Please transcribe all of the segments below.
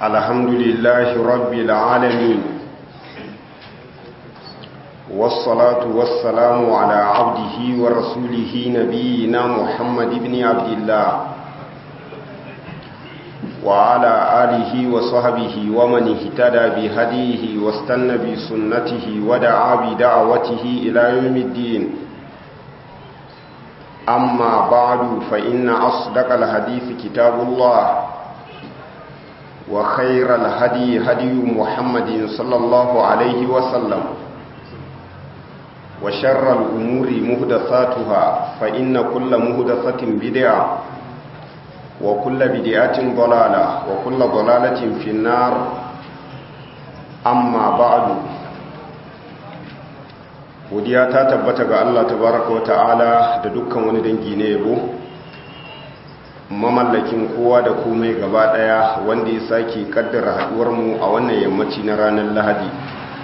الحمد لله رب العالمين والصلاة والسلام على عبده ورسوله نبينا محمد بن عبد الله وعلى آله وصحبه ومن اهتدى بهديه واستنى بسنته ودعا بدعوته إلى يوم الدين أما بعد فإن أصدق الحديث كتاب الله وخير الهدي هدي محمد صلى الله عليه وسلم وشر الأمور مهدثاتها فإن كل مهدثة بدعة وكل بدعة ضلالة وكل ضلالة في النار أما بعد godiya ta tabbata ga Allah tabaraka wata'ala da dukkan wani dangi na yabo mamallakin kowa da komai gaba daya wanda ya sake kaddara haduwar mu a wannan yammaci na ranar Lahadi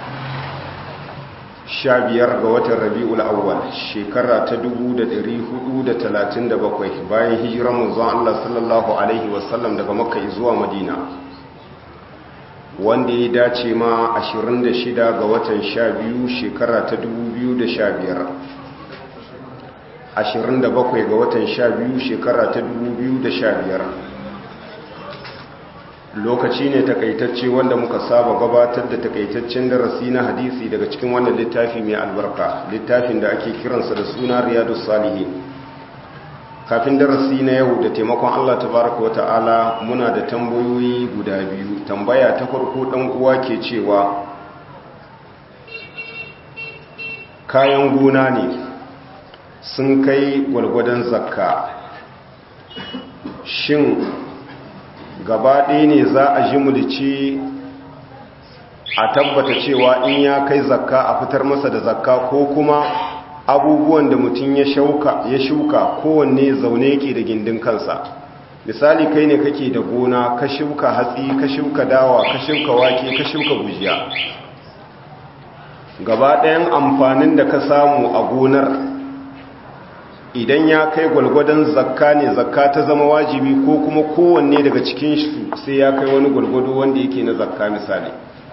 15 ga watan Rabiul Awwal shekara ta 1437 bayan hijirar manzon Allah sallallahu alaihi wasallam daga Makka zuwa Madina wanda ya dace ma 26 ga watan 12 shekara ta 2015 27 ga watan 12 shekara ta 2015 lokaci ne takaitacce wanda muka saba gabatar da takaitaccen darasi na hadisi daga cikin wannan littafi mai albarka littafin da ake kiransa da suna riyadus salihin kafin darasi na yau da taimakon Allah tabaraka wa ta'ala muna da tambayoyi guda biyu tambaya ta farko dan uwa ke cewa kayan gona ne sun kai gwalgwadon zakka shin gaba ɗaya ne za a ji mulci a tabbata cewa in ya kai zakka a fitar masa da zakka ko kuma abubuwan da mutum ya shauka ya shuka kowanne zaune yake da gindin kansa misali kai ne kake da gona ka shuka hatsi ka shuka dawa ka shuka wake ka shuka gujiya gaba ɗayan amfanin da ka samu a gonar idan ya kai gwalgwadon zakka ne zakka ta zama wajibi ko kuma kowanne daga cikin su sai ya kai wani gwalgwado wanda yake na zakka misali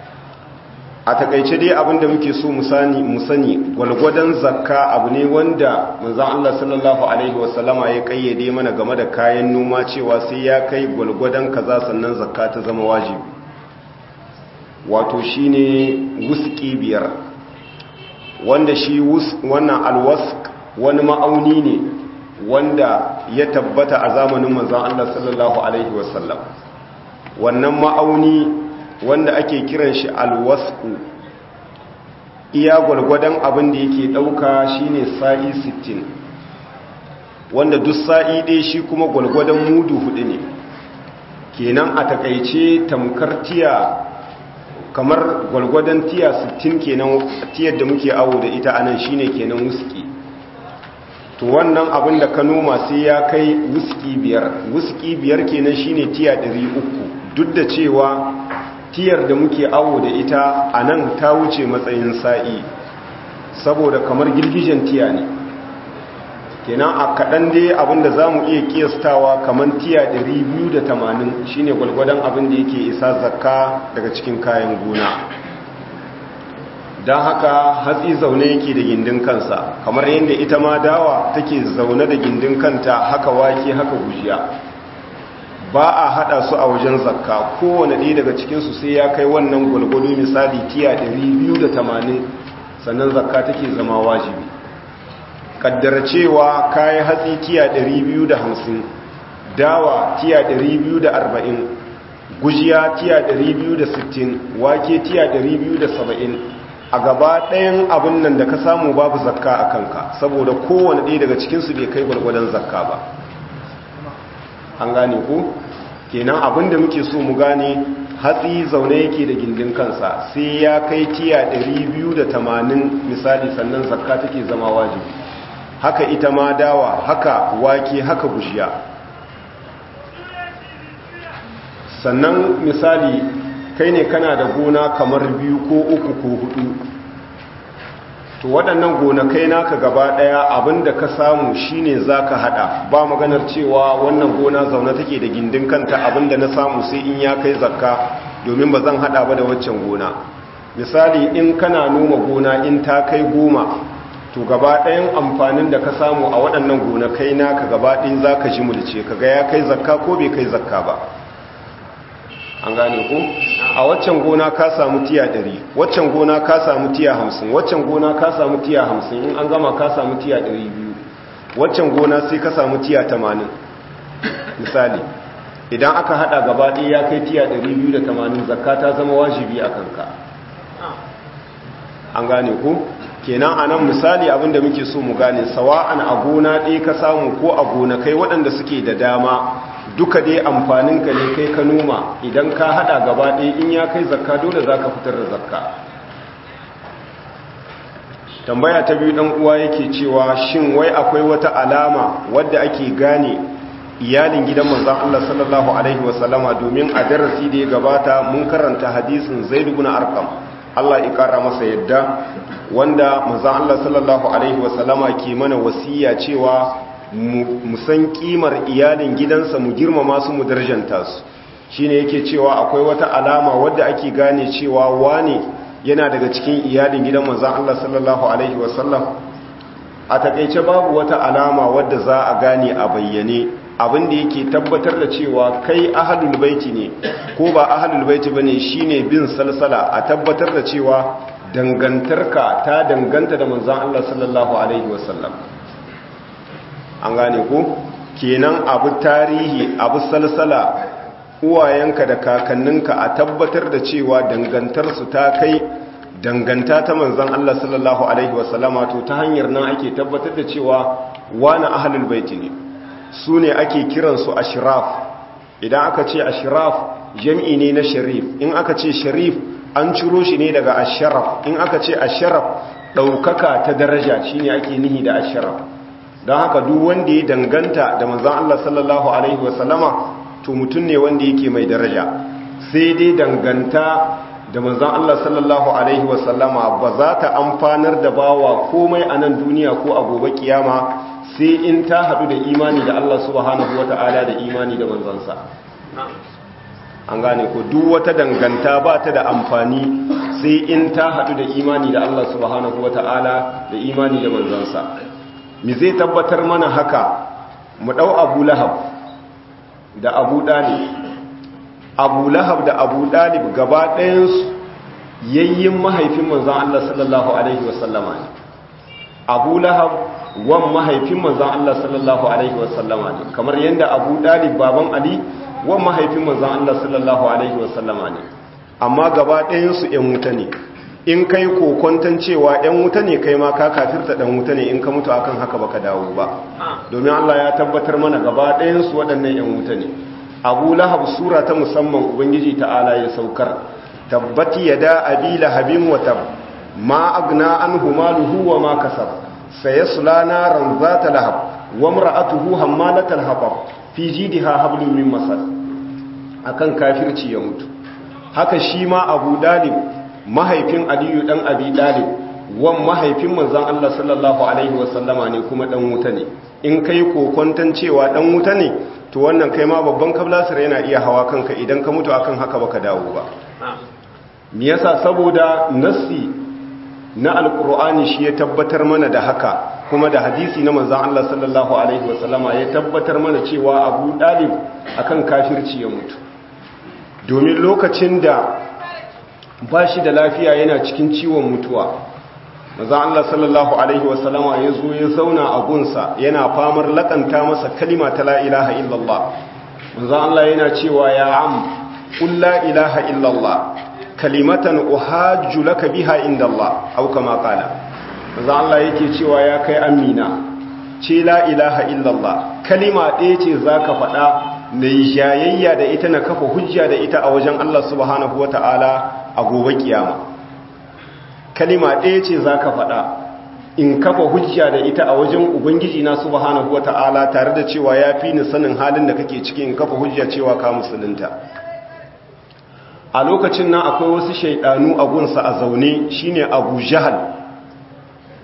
a takaice dai abinda muke so mu sani gwalgwadon zakka abu ne wanda manzon Allah sallallahu alaihi wasallama ya kayyade mana game da kayan noma cewa sai ya kai gwalgwadon kaza sannan zakka ta zama wajibi wato shine wuski biyar wanda shi wannan alwask wani ma'auni ne wanda ya tabbata a zamanin manzon Allah sallallahu alaihi wasallam wannan ma'auni wanda ake kiran shi alwasku iya gwalgwadon abin da yake ɗauka shine sa'i 60 wanda duk sa'i ɗaya shi kuma gwalgwadon mudu hudu ne kenan a takaice tamkar tiya kamar gwalgwadon tiya 60 kenan tiyar da muke awo da ita anan shine kenan wuski to wannan abin da ka noma sai ya kai wuski biyar wuski biyar kenan shine tiya 300 duk da cewa tiyar da muke awo da ita a nan ta wuce matsayin sa'i saboda kamar girgijen tiya ne kenan a kaɗan dai abinda za mu iya kiyastawa kamar tiya 280 shine gwalgwadon abin da yake isa zakka daga cikin kayan gona don haka hatsi zaune yake da gindin kansa kamar yadda ita ma dawa take zaune da gindin kanta haka wake haka gujiya ba a hada su a wajen zakka kowane ɗaya daga cikinsu sai ya kai wannan gwalgwado misali tiya 280 sannan zakka take zama wajibi kaddara cewa kayi hatsi tiya 250 dawa tiya 240 gujiya tiya 260 wake tiya 270 a gaba ɗayan abin nan da ka samu babu zakka a kanka saboda kowane ɗaya daga cikinsu bai kai gwalgwadon zakka ba an gane ku kenan abinda muke so mu gane hatsi zaune yake da gindin kansa sai ya kai tiya 280 misali sannan zakka take zama wajibi haka ita ma dawa haka wake haka bushiya sannan misali kai ne kana da gona kamar biyu ko uku ko hudu to waɗannan gonakai naka gaba ɗaya abinda ka samu shine zaka hada ba maganar cewa wannan gona zaune take da gindin kanta abinda na samu sai in ya kai zakka domin ba zan hada ba da waccan gona misali in kana noma gona in ta kai goma to gaba ɗayan amfanin da ka samu a waɗannan gonakai naka gaba ɗin za ka ji mulce kaga ya kai zakka ko bai kai zakka ba an gane ku a waccan gona ka samu tiya ɗari waccan gona ka samu tiya hamsin waccan gona ka samu tiya hamsin in an gama ka samu tiya ɗari biyu waccan gona sai ka samu tiya tamanin misali idan aka haɗa gaba ɗaya ya kai tiya ɗari biyu da tamanin zakka ta zama wajibi a kanka an gane ku kenan a nan misali abinda muke so mu gane sawa'an a gona ɗaya ka samu ko a gonakai waɗanda suke da dama duka dai amfaninka ne kai ka noma idan ka hada gaba ɗaya in ya kai zakka dole za ka fitar da zakka tambaya ta biyu ɗan uwa yake cewa shin wai akwai wata alama wadda ake gane iyalin gidan manzan Allah sallallahu alaihi wasallama domin a darasi da ya gabata mun karanta hadisin zaid ibn arqam Allah ya kara masa yadda wanda manzan Allah sallallahu alaihi wasallama ke mana wasiya cewa mu san kimar iyalin gidansa mu girmama su mu darjanta su shine yake cewa akwai wata alama wadda ake gane cewa wane yana daga cikin iyalin gidan manzon Allah sallallahu alaihi wasallam a takeice babu wata alama wadda za a gane a bayyane abinda yake tabbatar da cewa kai ahlul baiti ne ko ba ahlul baiti bane shine bin salsala a tabbatar da cewa dangantarka ta danganta da manzon Allah sallallahu alaihi wasallam an gane ko kenan abu tarihi abu salsala uwayenka da kakanninka a tabbatar da cewa dangantarsu ta kai danganta ta manzan Allah sallallahu alaihi wasallama to ta hanyar nan ake tabbatar da cewa wani ahlul baiti ne su ne ake kiransu ashraf idan aka ce ashraf jam'i ne na sharif in aka ce sharif an ciro shi ne daga asharaf in aka ce asharaf ɗaukaka ta daraja shine ake nihi da asharaf don haka duk wanda ya danganta da manzan Allah sallallahu Alaihi wasallama to mutum ne wanda yake mai daraja sai dai danganta da manzan Allah sallallahu Alaihi wasallama ba za ta amfanar da bawa komai a nan duniya ko a gobe kiyama sai in ta haɗu da imani da Allah subhanahu wata'ala da imani da manzansa an gane ko duk wata danganta ba ta da amfani sai in ta haɗu da imani da Allah subhanahu wata'ala da imani da manzansa mi zai tabbatar mana haka mu ɗau abu lahab da abu ɗalib abu lahab da abu ɗalib gaba ɗayansu yayyin mahaifin manzan Allah sallallahu Alaihi wasallama ne abu lahab wan mahaifin manzan Allah sallallahu Alaihi wasallama ne kamar yadda abu ɗalib baban ali wan mahaifin manzan Allah sallallahu Alaihi wasallama ne amma gaba ɗayansu ‘yan wuta ne in kai kokonton cewa ‘yan wuta ne kai ma ka kafirta ɗan wuta ne in ka mutu akan haka baka dawo ba domin Allah ya tabbatar mana gaba ɗayansu waɗannan ‘yan wuta ne abu lahab sura ta musamman ubangiji ta'ala ya saukar tabbati ya da abi lahabin wata ma agna an humaluhu wa ma kasab sayasla naran zata lahab wa mar'atuhu hammalatal hatab fi jidha hablum min masad akan kafirci ya mutu haka shi ma abu dalib mahaifin aliyu dan abi dalib wan mahaifin manzon Allah sallallahu alaihi wasallama ne kuma dan wuta ne in kai kokontan cewa dan wuta ne to wannan kai ma babban kablasir yana iya hawa kanka idan ka mutu akan haka baka dawo ba me yasa saboda nassi na alqur'ani shi ya tabbatar mana da haka kuma da hadisi na manzon Allah sallallahu alaihi wasallama ya tabbatar mana cewa Abu Dalib akan kafirci ya mutu domin lokacin da ba shi da lafiya yana cikin ciwon mutuwa maza Allah sallallahu Alaihi wasallama ya zo ya zauna a gunsa yana famar lakanta masa kalima ta la'ilaha illallah maza Allah yana cewa ya am ƙun la'ilaha illallah kalimatan uhajju laka biha inda Allah au kama kala maza Allah yake cewa ya kai amina ce la'ilaha illallah kalima ɗaya ce za ka faɗa na yi jayayya da ita na kafa hujja da ita a wajen Allah subhanahu wa ta'ala a gobe kiyama kalima ɗaya ce za ka faɗa in kafa hujja da ita a wajen ubangiji na subhanahu wa ta'ala tare da cewa ya fi ni sanin halin da kake ciki in kafa hujja cewa ka musulunta a lokacin nan akwai wasu shaidanu a gunsa a zaune shine abu jahal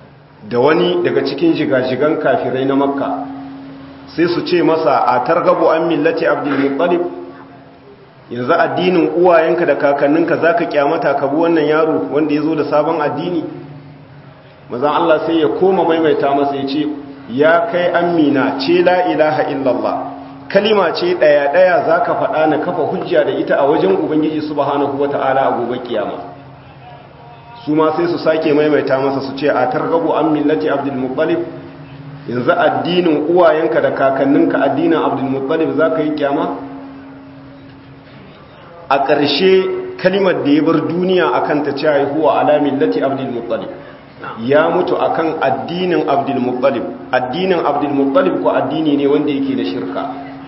da wani daga cikin jigajigan kafirai na makka sai su ce masa a targabu an millati abdulmuttalib yanzu addinin uwayenka da kakanninka za ka kyamata ka bi wannan yaro wanda ya zo da sabon addini mazan Allah sai ya koma maimaita masa ya ce ya kai amina ce la ilaha illallah kalima ce ɗaya-ɗaya za ka faɗa na kafa hujja da ita a wajen ubangiji subhanahu wa ta'ala a gobe kiyama su ma sai su sake maimaita masa su ce a targabu an millati abdulmuttalib yanzu addinin uwayenka da kakanninka addinin abdulmuttalib za ka yi kyama a ƙarshe kalimar da ya bar duniya a kan ta ce haihuwa alamin lati abdulmuttalib ya mutu a kan addinin abdulmuttalib addinin abdulmuttalib ko addini ne wanda yake da shirka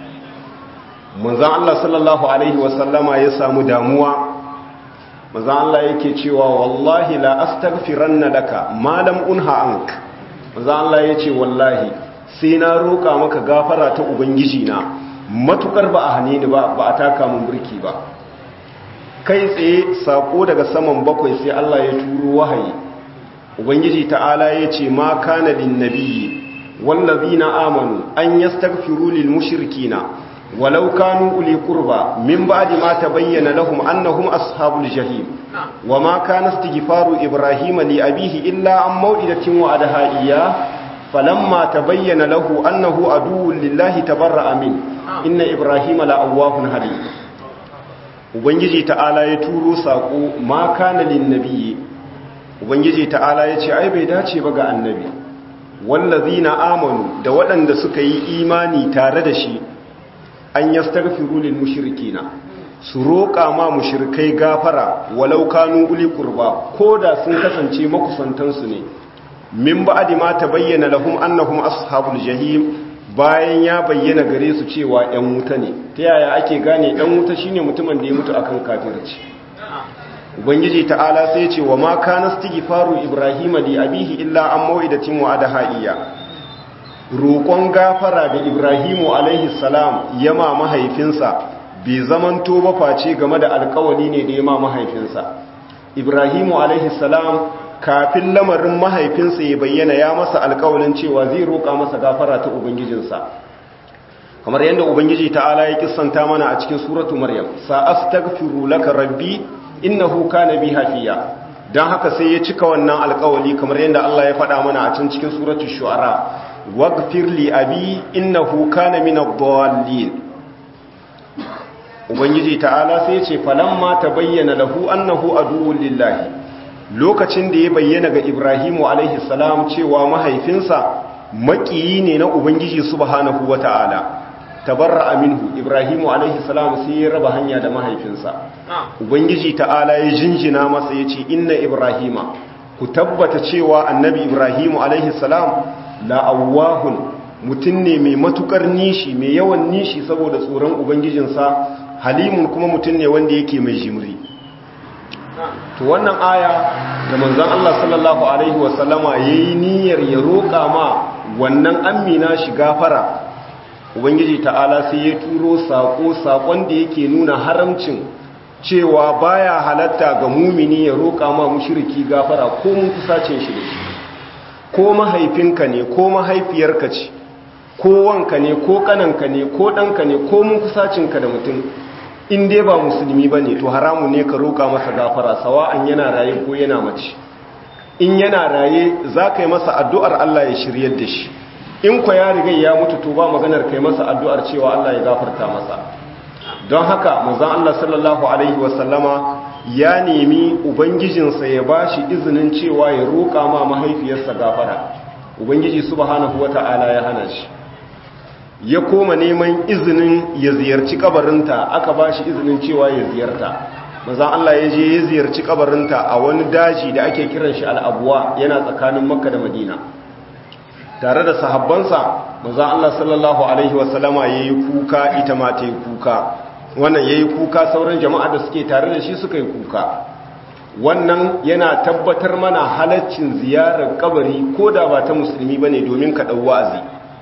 manzan Allah sallallahu Alaihi wasallama ya samu damuwa manzan Allah yake cewa wallahi la astaghfiranna laka malam unha ank manzan Allah ya ce wallahi sai na roƙa maka gafara ta ubangiji na matukar ba a hane ni ba ba a taka mun burki ba kai tsaye sako daga saman bakwai sai Allah ya turo wahayi ubangiji ta'ala ya ce ma kana lin nabiyyi wallazina amanu an yastaghfiru lil mushrikina walau kanu uli qurba min ba'di ma tabayyana lahum annahum ashabul jahim wama kana istighfaru ibrahima li abihi illa an maw'idatin wa'adaha iyyah falamma tabayyana lahu annahu aduwwun lillahi tabarra'a min inna ibrahima la'awwahun halim ubangiji ta'ala ya turo sako ma kana lin nabiyyi ubangiji ta'ala ya ce ai bai dace ba ga annabi wallazina amanu da waɗanda suka yi imani tare da shi an yastaghfiru lil mushrikina su roƙa ma mushrikai gafara walau kanu uli qurba koda sun kasance makusantan su ne min ba'di ma tabayyana lahum annahum ashabul jahim bayan ya bayyana gare su cewa ‘yan wuta ne ta yaya ake gane ‘yan wuta shine mutumin da ya mutu akan kafirci ubangiji ta'ala sai ce wa ma kana faru ibrahima li abihi illa an mau'idatin wa adahaiya roƙon gafara da ibrahimu alaihi salam yama mahaifinsa bai zamanto ba face game da alƙawari ne da yama mahaifinsa ibrahimu alaihi salam kafin lamarin mahaifinsa ya bayyana ya masa alkawalin cewa zai roƙa masa gafara ta ubangijinsa kamar yadda ubangiji ta'ala ya kissanta mana a cikin suratu maryam sa astaghfiru laka rabbi innahu kana bi hafiya dan haka sai ya cika wannan alkawali kamar yadda Allah ya faɗa mana a can cikin suratu shu'ara waghfir li abi innahu kana min ad-dallin ubangiji ta'ala sai ya ce falamma tabayyana lahu annahu aduwwun lillahi lokacin da ya bayyana ga Ibrahimu alaihi salam cewa mahaifinsa makiyi ne na Ubangiji subhanahu wata'ala tabarra aminhu Ibrahimu alaihi salam sai ya raba hanya da mahaifinsa Ubangiji ta'ala ya jinjina masa ya ce inna Ibrahima ku tabbata cewa annabi Ibrahimu alaihi salam la'awahun mutum ne mai matukar nishi mai yawan nishi saboda tsoron Ubangijinsa halimun kuma mutum ne wanda yake mai jimri to wannan aya da manzon Allah sallallahu alaihi wasallama yayi niyyar ya roƙa ma wannan amina shi gafara ubangiji ta'ala sai ya turo sako sakon da yake nuna haramcin cewa baya halatta ga mumini ya roƙa ma mushriki gafara ko mun kusacin shi da shi ko mahaifinka ne ko mahaifiyarka ce ko wanka ne ko kananka ne ko ɗanka ne ko mun kusacinka da mutum in dai ba musulmi ba ne to haramu ne ka roƙa masa gafara sawa'an yana raye ko yana mace in yana raye za ka yi masa addu'ar Allah ya shiryar da shi in kwa ya riga ya mutu to ba maganar kai masa addu'ar cewa Allah ya gafarta masa don haka manzon Allah sallallahu alaihi wasallama ya nemi ubangijinsa ya ba shi izinin cewa ya roƙa ma mahaifiyarsa gafara ubangiji subhanahu wata'ala ya hana shi ya koma neman izinin ya ziyarci kabarinta aka ba shi izinin cewa ya ziyarta mazan Allah ya je ya ziyarci kabarinta a wani daji da ake kiran shi al'abuwa yana tsakanin makka da madina tare da sahabbansa mazan Allah sallallahu alaihi wasallama ya yi kuka ita ma ta yi kuka wannan ya yi kuka sauran jama'a da suke tare da shi suka yi kuka wannan yana tabbatar mana halaccin ziyarar kabari ko da ba ta musulmi ba ne domin ka ɗau wa'azi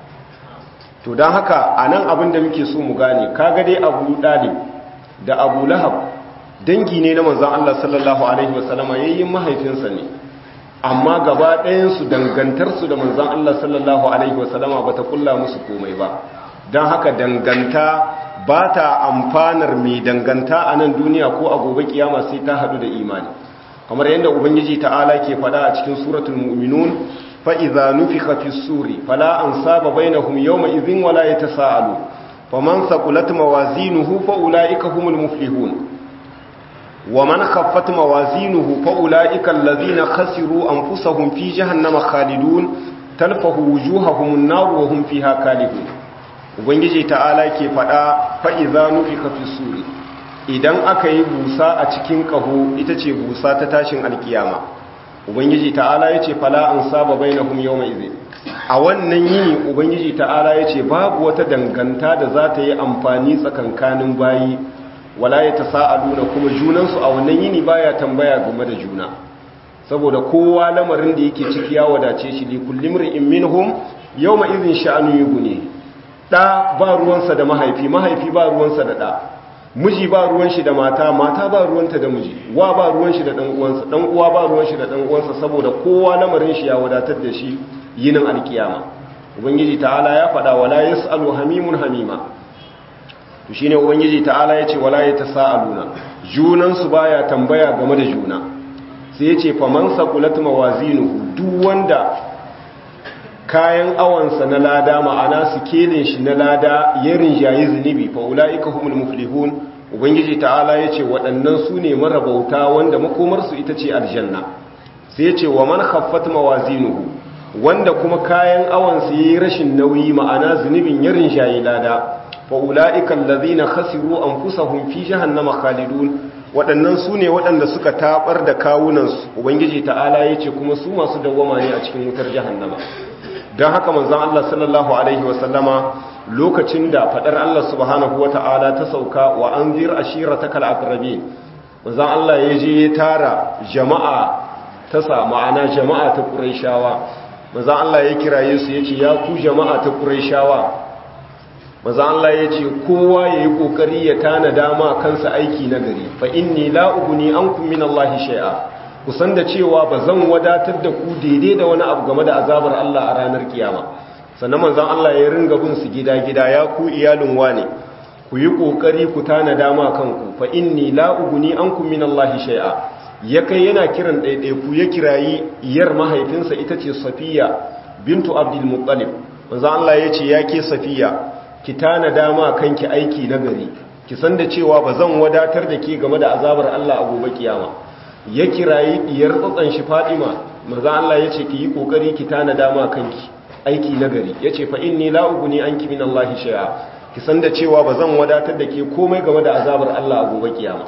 to don haka a nan abin da muke so mu gane kaga dai abu ɗalib da abu lahab dangi ne na manzan Allah sallallahu Alaihi wasallama yayin mahaifinsa ne amma gaba ɗayansu dangantarsu da manzan Allah sallallahu Alaihi wasallama ba ta kulla musu komai ba don haka danganta ba ta amfanar mai danganta a nan duniya ko a gobe kiyama sai ta haɗu da imani kamar yadda ubangiji ta'ala ke faɗa a cikin suratul mu'minun fa idza nufikha fi suri fala ansaba bainahum yawma idhin wala yatasaalu faman saqulat mawazinuhu fa ulaika humul muflihun ومن خفت موازينه فأولئك الذين خسروا أنفسهم في جهنم خالدون تلفه وجوههم النار وهم فيها كالهون ubangiji ta'ala ke fada fa'iza nufika fi suri idan aka yi busa a cikin ƙaho ita ce busa ta tashin alkiyama ubangiji ta'ala ya ce fala an saba bai na yau mai zai a wannan yini ubangiji ta'ala ya ce babu wata danganta da za ta yi amfani tsakankanin bayi wala ya ta sa'aduna kuma junansu a wannan yini baya tambaya game da juna saboda kowa lamarin da yake ciki ya wadace shi li kullum ri'in minhum yawma idhin sha'anu yughni da ba ruwansa da mahaifi mahaifi ba ruwansa da da miji ba ruwan shi da mata mata ba ruwanta da miji wa ba ruwan shi da dan uwansa dan uwa ba ruwan shi da dan uwansa saboda kowa lamarin shi ya wadatar da shi yinin alkiyama ubangiji ta'ala ya faɗa wala yasalu hamimun hamima to shine ubangiji ta'ala yace wala yatasaaluna junan su baya tambaya game da juna sai yace faman saqulat mawazinuhu duk wanda kayan awansa na lada ma'ana sikelin shi na lada ya rinjayi zunubi fa ulaika humul muflihun ubangiji ta'ala yace waɗannan su ne marabauta wanda makomar su ita ce aljanna sai yace wa man khaffat mawazinuhu wanda kuma kayan awansa yayi rashin nauyi ma'ana zunubin ya rinjayi lada fa'ula'ika lalazina khasiru an fusahun fi jahannama khalidun waɗannan su ne waɗanda suka taɓar da kawunansu ubangiji ta'ala ya ce kuma su masu dawwama ne a cikin wutar jahannama don haka manzan Allah sallallahu Alaihi wasallama lokacin da faɗar Allah subhanahu wa ta'ala ta sauka wa an zir ashira ta kal'akrabi manzan Allah ya je ya tara jama'a ta sa ma'ana jama'a ta ƙuraishawa manzan Allah ya kiraye su ya ce ya ku jama'a ta ƙuraishawa maza Allah ya ce kowa ya yi ƙoƙari ya tana dama kansa aiki na gari fa inni la'uguni an min Allah shai'a kusan da cewa ba zan wadatar da ku daidai da wani abu game da azabar Allah a ranar kiyama sannan manzan Allah ya ringa bin su gida-gida ya ku iyalin wane ku yi ƙoƙari ku tana dama kanku fa inni la'uguni an min Allah shai'a ya kai yana kiran ɗaiɗaiku ya kirayi iyar mahaifinsa ita ce safiya bintu abdul muttalib manzan Allah ya ce ya ke safiya ki tana dama kanki aiki na gari ki san da cewa ba zan wadatar da ke game da azabar Allah a gobe kiyama ya kirayi diyar tsatsan shi Fatima manzo Allah yace ki yi kokari ki tana dama kanki aiki na gari yace fa inni la uguni anki min Allah shay'a ki san da cewa ba zan wadatar da ke komai game da azabar Allah a gobe kiyama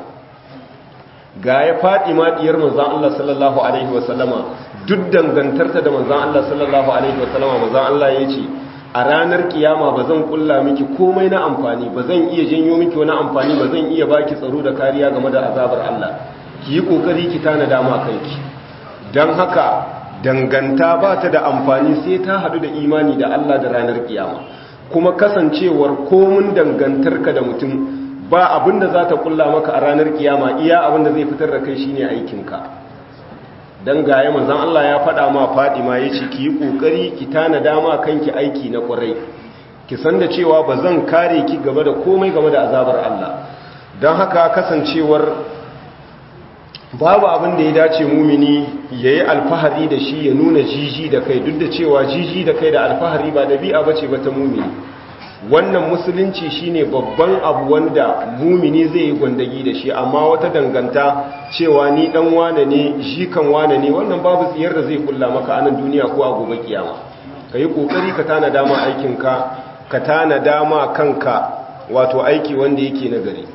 ga ya Fatima diyar manzo Allah sallallahu alaihi wasallama duk dangantarta da manzo Allah sallallahu alaihi wasallama manzo Allah yace a ranar kiyama ba zan kulla miki komai na amfani ba zan iya janyo miki wani amfani ba zan iya baki tsaro da kariya game da azabar Allah ki yi kokari ki tana dama kanki don haka danganta ba ta da amfani sai ta hadu da imani da Allah da ranar kiyama kuma kasancewar komun dangantarka da mutum ba abin da za ta kulla maka a ranar kiyama iya abin da zai fitar da kai shine aikinka dan gaya manzon Allah ya faɗa ma Fadima yace ki yi kokari ki tana dama kanki aiki na kwarai ki san da cewa ba zan kare ki game da komai game da azabar Allah dan haka kasancewar babu abin da ya dace mumini yayi alfahari da shi ya nuna jiji da kai duk da cewa jiji da kai da alfahari ba dabi'a bace ba ta mumini wannan musulunci shine babban abu wanda mumini zai yi gwandagi da shi amma wata danganta cewa ni dan wane ne jikan wane ne wannan babu tsiyar da zai kulla maka a nan duniya ko a gobe kiyama ka yi kokari ka tana dama aikinka ka tana dama kanka wato aiki wanda yake na gari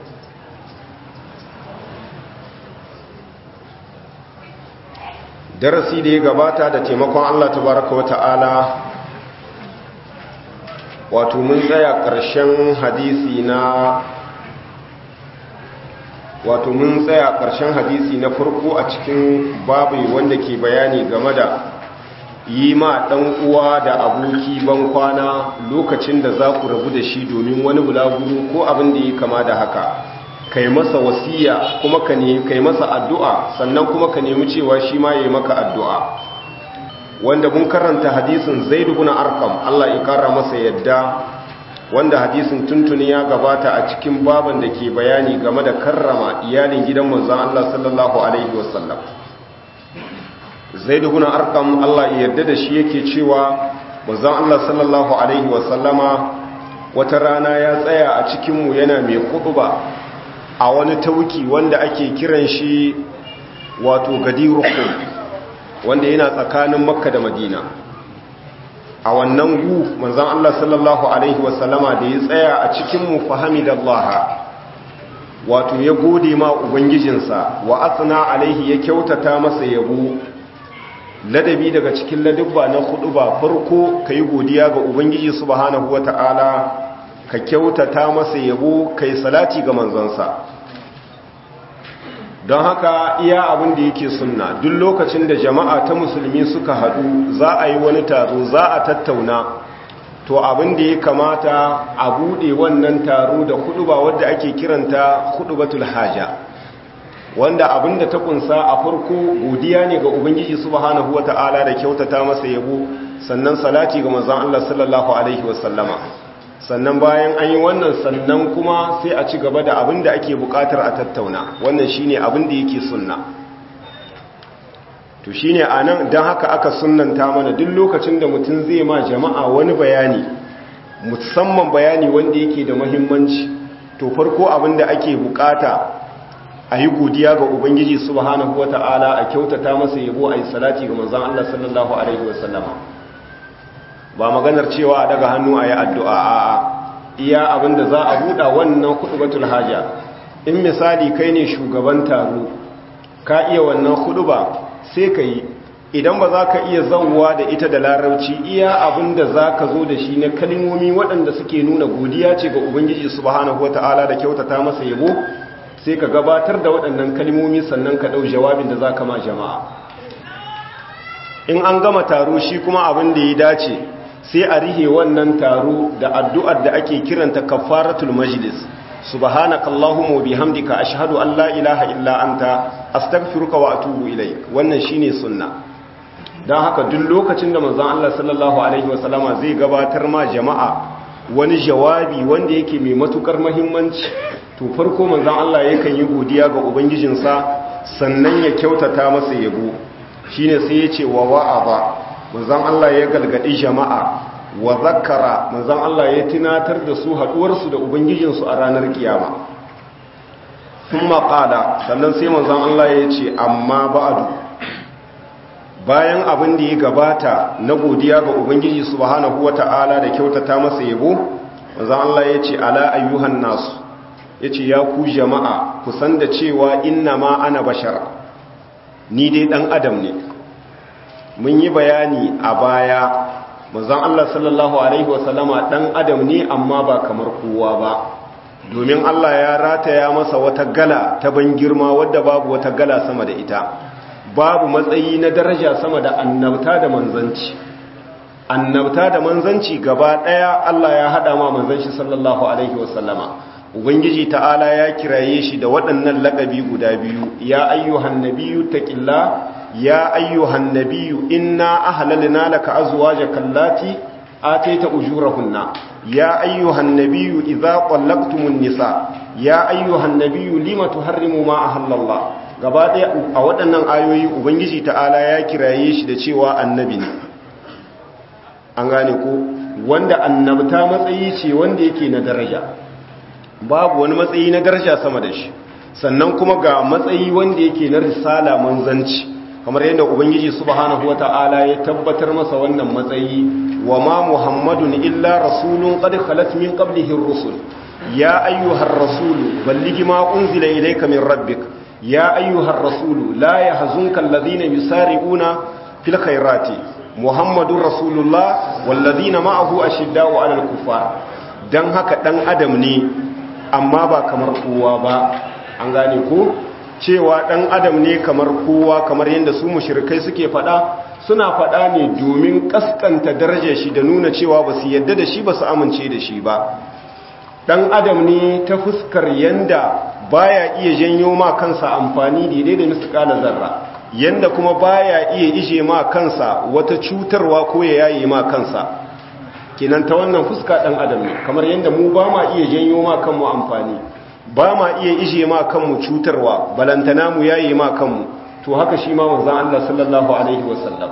darasi da ya gabata da taimakon Allah tabaraka wa ta'ala wato mun tsaya ƙarshen hadisi na wato mun tsaya ƙarshen hadisi na farko a cikin babu wanda ke bayani game da yi ma ɗan uwa da aboki ban kwana lokacin da za ku rabu da shi domin wani bulaguro ko abin da ya kama da haka kai masa wasiya kuma ka ne kai masa addu'a sannan kuma ka nemi cewa shi ma ya yi maka addu'a wanda mun karanta hadisin zaid ibn arqam Allah ya kara masa yadda wanda hadisin tuntuni ya gabata a cikin baban da ke bayani game da karrama iyalin gidan manzon Allah sallallahu alaihi wasallam zaid ibn arqam Allah ya yarda da shi yake cewa manzon Allah sallallahu alaihi wasallama wata rana ya tsaya a cikin mu yana mai khutba a wani tauki wanda ake kiran shi wato gadirukum wanda yana tsakanin makka da madina a wannan gu manzan Allah sallallahu Alaihi wasallama da ya tsaya a cikinmu fahimidallaha wato ya gode ma ubangijinsa wa atsina alaihi ya kyautata masa yabo ladabi daga cikin ladabba na hudu ba farko ka yi godiya ga ubangiji subhanahu wata'ala ka kyautata masa yabo ka yi salati ga manzansa don haka iya abin da yake sunna duk lokacin da jama'a ta musulmi suka hadu za a yi wani taro za a tattauna to abin da ya kamata a bude wannan taro da huduba wadda ake kiranta hudubatul haja wanda abin da ta kunsa a farko godiya ne ga ubangiji subhanahu wata'ala da kyautata masa yabo sannan salati ga manzon Allah sallallahu alaihi wasallama sannan bayan an yi wannan sannan kuma sai a ci gaba da abin da ake bukatar a tattauna wannan shine abin da yake sunna to shine anan dan haka aka sunnanta mana duk lokacin da mutum zai ma jama'a wani bayani musamman bayani wanda yake da muhimmanci to farko abin da ake bukata a yi godiya ga ubangiji subhanahu wata'ala a kyautata masa yabo a yi salati ga manzon Allah sallallahu alaihi wasallama ba maganar cewa a daga hannu a yi addu'a a iya abinda za a buɗa wannan kuɗubatul haja in misali kai ne shugaban taro ka iya wannan kuɗuba sai ka yi idan ba za ka iya zauwa da ita da larauci iya abinda za ka zo da shi na kalimomi waɗanda suke nuna godiya ce ga ubangiji subhanahu wata'ala da kyautata masa yabo sai ka gabatar da waɗannan kalimomi sannan ka ɗau jawabin da za ka ma jama'a in an gama taro shi kuma abin da ya dace sai a rihe wannan taro da addu'ar da ake kiranta kafaratul majlis subhanakallahumma wa bihamdika ashhadu an la ilaha illa anta astaghfiruka wa atubu ilaik wannan shine sunna dan haka duk lokacin da manzon Allah sallallahu alaihi wasallama zai gabatar ma jama'a wani jawabi wanda yake mai matukar muhimmanci to farko manzon Allah yakan yi godiya ga ubangijinsa sannan ya kyautata masa yabo shine sai ya ce wa wa'aba manzon Allah ya galgadi jama'a wa zakara manzon Allah ya tunatar da su haduwarsu da ubangijinsu a ranar kiyama kuma qala sannan sai manzon Allah ya ce amma ba'du bayan abin da ya gabata na godiya ga ubangiji subhanahu wata'ala da kyautata masa yabo manzon Allah ya ce ala ayyuhan nasu yace ya ku jama'a ku san da cewa inna ma ana bashar ni dai dan adam ne mun yi bayani a baya manzon Allah sallallahu alaihi wasallama dan adam ne amma ba kamar kowa ba domin Allah ya rataya masa wata gala ta ban girma wadda babu wata gala sama da ita babu matsayi na daraja sama da annabta da manzanci annabta da manzanci gaba daya Allah ya hada ma manzanci sallallahu alaihi wasallama ubangiji ta'ala ya kiraye shi da waɗannan laƙabi guda biyu ya ayyuhan nabiyyu taqillah يا أيها النبي إنا أهللنا لك أزواجك اللاتي آتيت أجورهن يا أيها النبي إذا طلقتم النساء يا أيها النبي لم تحرموا ما أهل الله gaba ɗaya a waɗannan ayoyi ubangiji ta'ala ya kiraye shi da cewa annabi ne an gane ko wanda annabta matsayi ce wanda yake na daraja babu wani matsayi na daraja sama da shi sannan kuma ga matsayi wanda yake na risala manzanci kamar yadda ubangiji subhanahu wata'ala ya tabbatar masa wannan matsayi wa ma muhammadun illa rasulun qad khalat min qablihi ar-rusul ya ayyuhar rasulu balligh ma unzila ilayka min rabbik ya ayyuhar rasulu la yahzunka alladhina yusari'una fil khairati muhammadur rasulullah walladhina ma'ahu ashidda'u 'alal kuffar dan haka dan adam ne amma ba kamar kowa ba an gane ko cewa ɗan adam ne kamar kowa kamar yadda su mushrikai suke faɗa suna faɗa ne domin ƙasƙanta darajar shi da nuna cewa ba su yadda da shi ba su amince da shi ba ɗan adam ne ta fuskar yanda baya iya janyo ma kansa amfani daidai da misƙala zarra yanda kuma baya iya ije ma kansa wata cutarwa ko ya yayi ma kansa kenan ta wannan fuska dan adam ne kamar yanda mu ba ma iya janyo ma kanmu amfani ba ma iya ije ma kanmu cutarwa balantana mu yayi ma kanmu to haka shi ma manzon Allah sallallahu alaihi wasallam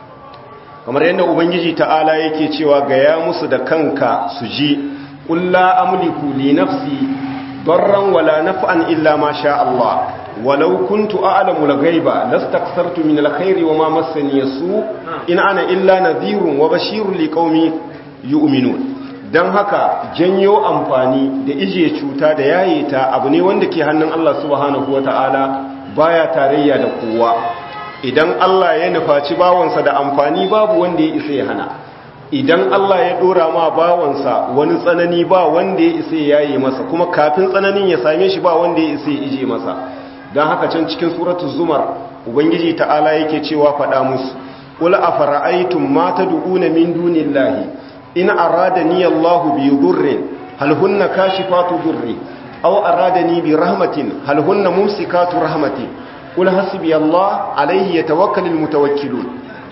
kamar yanda ubangiji ta'ala yake cewa ga ya musu da kanka su ji qul la amliku li nafsi darran wala naf'an illa ma sha Allah ولو كنت أعلم الغيب لاستكثرت من الخير وما مسني السوء إن أنا إلا نذير وبشير لقوم يؤمنون dan haka janyo amfani da ije cuta da yaye ta abu ne wanda ke hannun Allah subhanahu wataala baya tarayya da kowa idan Allah ya nufaci bawansa da amfani babu wanda ya isa ya hana idan Allah ya dora ma bawansa wani tsanani ba wanda ya isa ya yaye masa kuma kafin tsananin ya same shi ba wanda ya isa ya ije masa don haka can cikin suratu zumar ubangiji ta'ala yake cewa faɗa musu ƙula a fara'aitun mata du'una min dunin lahi in arada ni allahu bi durrin halhunna kashi fatu durri au arada ni bi rahmatin halhunna mumsikatu rahmatin ƙula hasibi allah alaihi ya tawakkalin mutawakkilun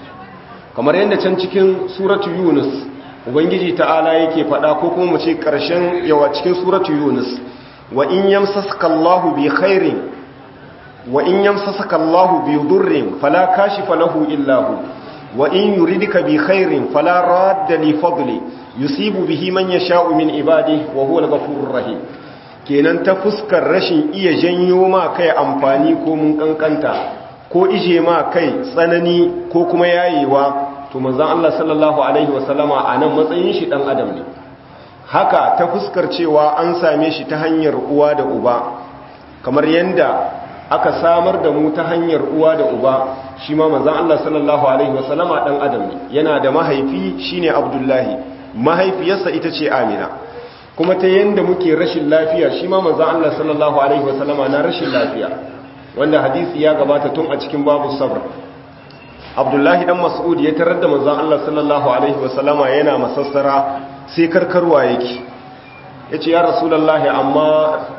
kamar yadda can cikin suratu yunus ubangiji ta'ala yake faɗa ko kuma mu ce ƙarshen yawa cikin suratu yunus wa in yamsaska allahu bi khairin وإن يمسسك الله بضر فلا كاشف له إلا هو وإن يردك بخير فلا راد لفضله يصيب به من يشاء من عباده وهو الغفور الرحيم kenan ta fuskar rashin iya janyo ma kai amfani ko mun kankanta ko ije ma kai tsanani ko kuma yayewa to manzon Allah sallallahu alaihi wasallama a nan matsayin shi dan adam ne haka ta fuskar cewa an same shi ta hanyar uwa da uba kamar yanda aka samar da mu ta hanyar uwa da uba shi ma manzan Allah sallallahu Alaihi wasallama ɗan adam ne yana da mahaifi shine abdullahi mahaifiyarsa ita ce amina kuma ta yadda muke rashin lafiya shi ma manzan Allah sallallahu Alaihi wasallama na rashin lafiya wanda hadisi ya gabata tun a cikin babu sabr abdullahi dan mas'ud ya tarar da manzan Allah sallallahu Alaihi wasallama yana masassara sai karkarwa yake ya ce ya rasulallah amma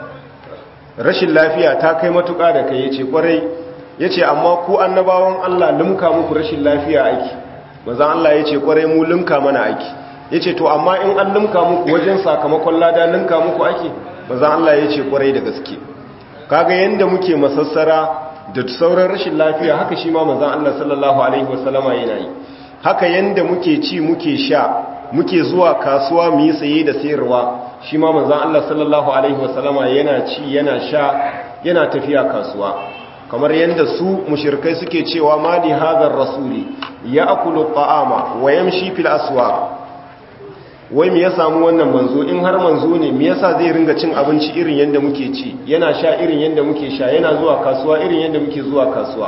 rashin lafiya ta kai matuƙa da kai yace kwarai yace amma ku annabawan Allah limka muku rashin lafiya aiki manzon Allah yace kwarai mu limka mana aiki yace to amma in an limka muku wajen sakamakon lada limka muku aiki manzon Allah yace kwarai da gaske kaga yanda muke masassara da sauran rashin lafiya haka shi ma manzon Allah sallallahu alaihi wasallama yana yi haka yanda muke ci muke sha muke zuwa kasuwa mu yi saye da sayarwa shi ma manzan Allah sallallahu Alaihi wasallama yana ci yana sha yana tafiya kasuwa kamar yadda su mushirkai suke cewa ma li hadar rasuli ya akulu ta'ama wa yamshi fil aswa wai me ya samu wannan manzo in har manzo ne me yasa zai ringa cin abinci irin yadda muke ci yana sha irin yadda muke sha yana zuwa kasuwa irin yadda muke zuwa kasuwa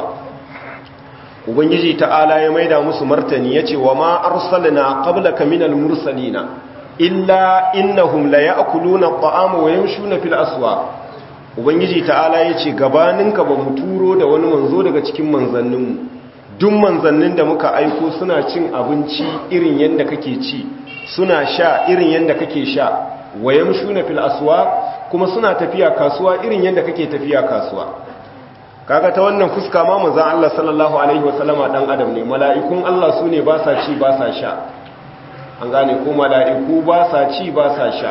ubangiji ta'ala ya maida musu martani yace wa ma arsalna qablaka minal mursalina illa innahum la ya'kuluna at'ama wa yamshuna fil aswaq ubangiji ta'ala yace gabaninka ba mu turo da wani manzo daga cikin manzanninmu duk manzannin da muka aiko suna cin abinci irin yanda kake ci suna sha irin yanda kake sha wa yamshuna fil aswaq kuma suna tafiya kasuwa irin yanda kake tafiya kasuwa kaga ta wannan fuska ma manzon Allah sallallahu alaihi wasallama dan adam ne mala'ikun Allah sune ba sa ci ba sa sha an gane ko mala'iku ba sa ci ba sa sha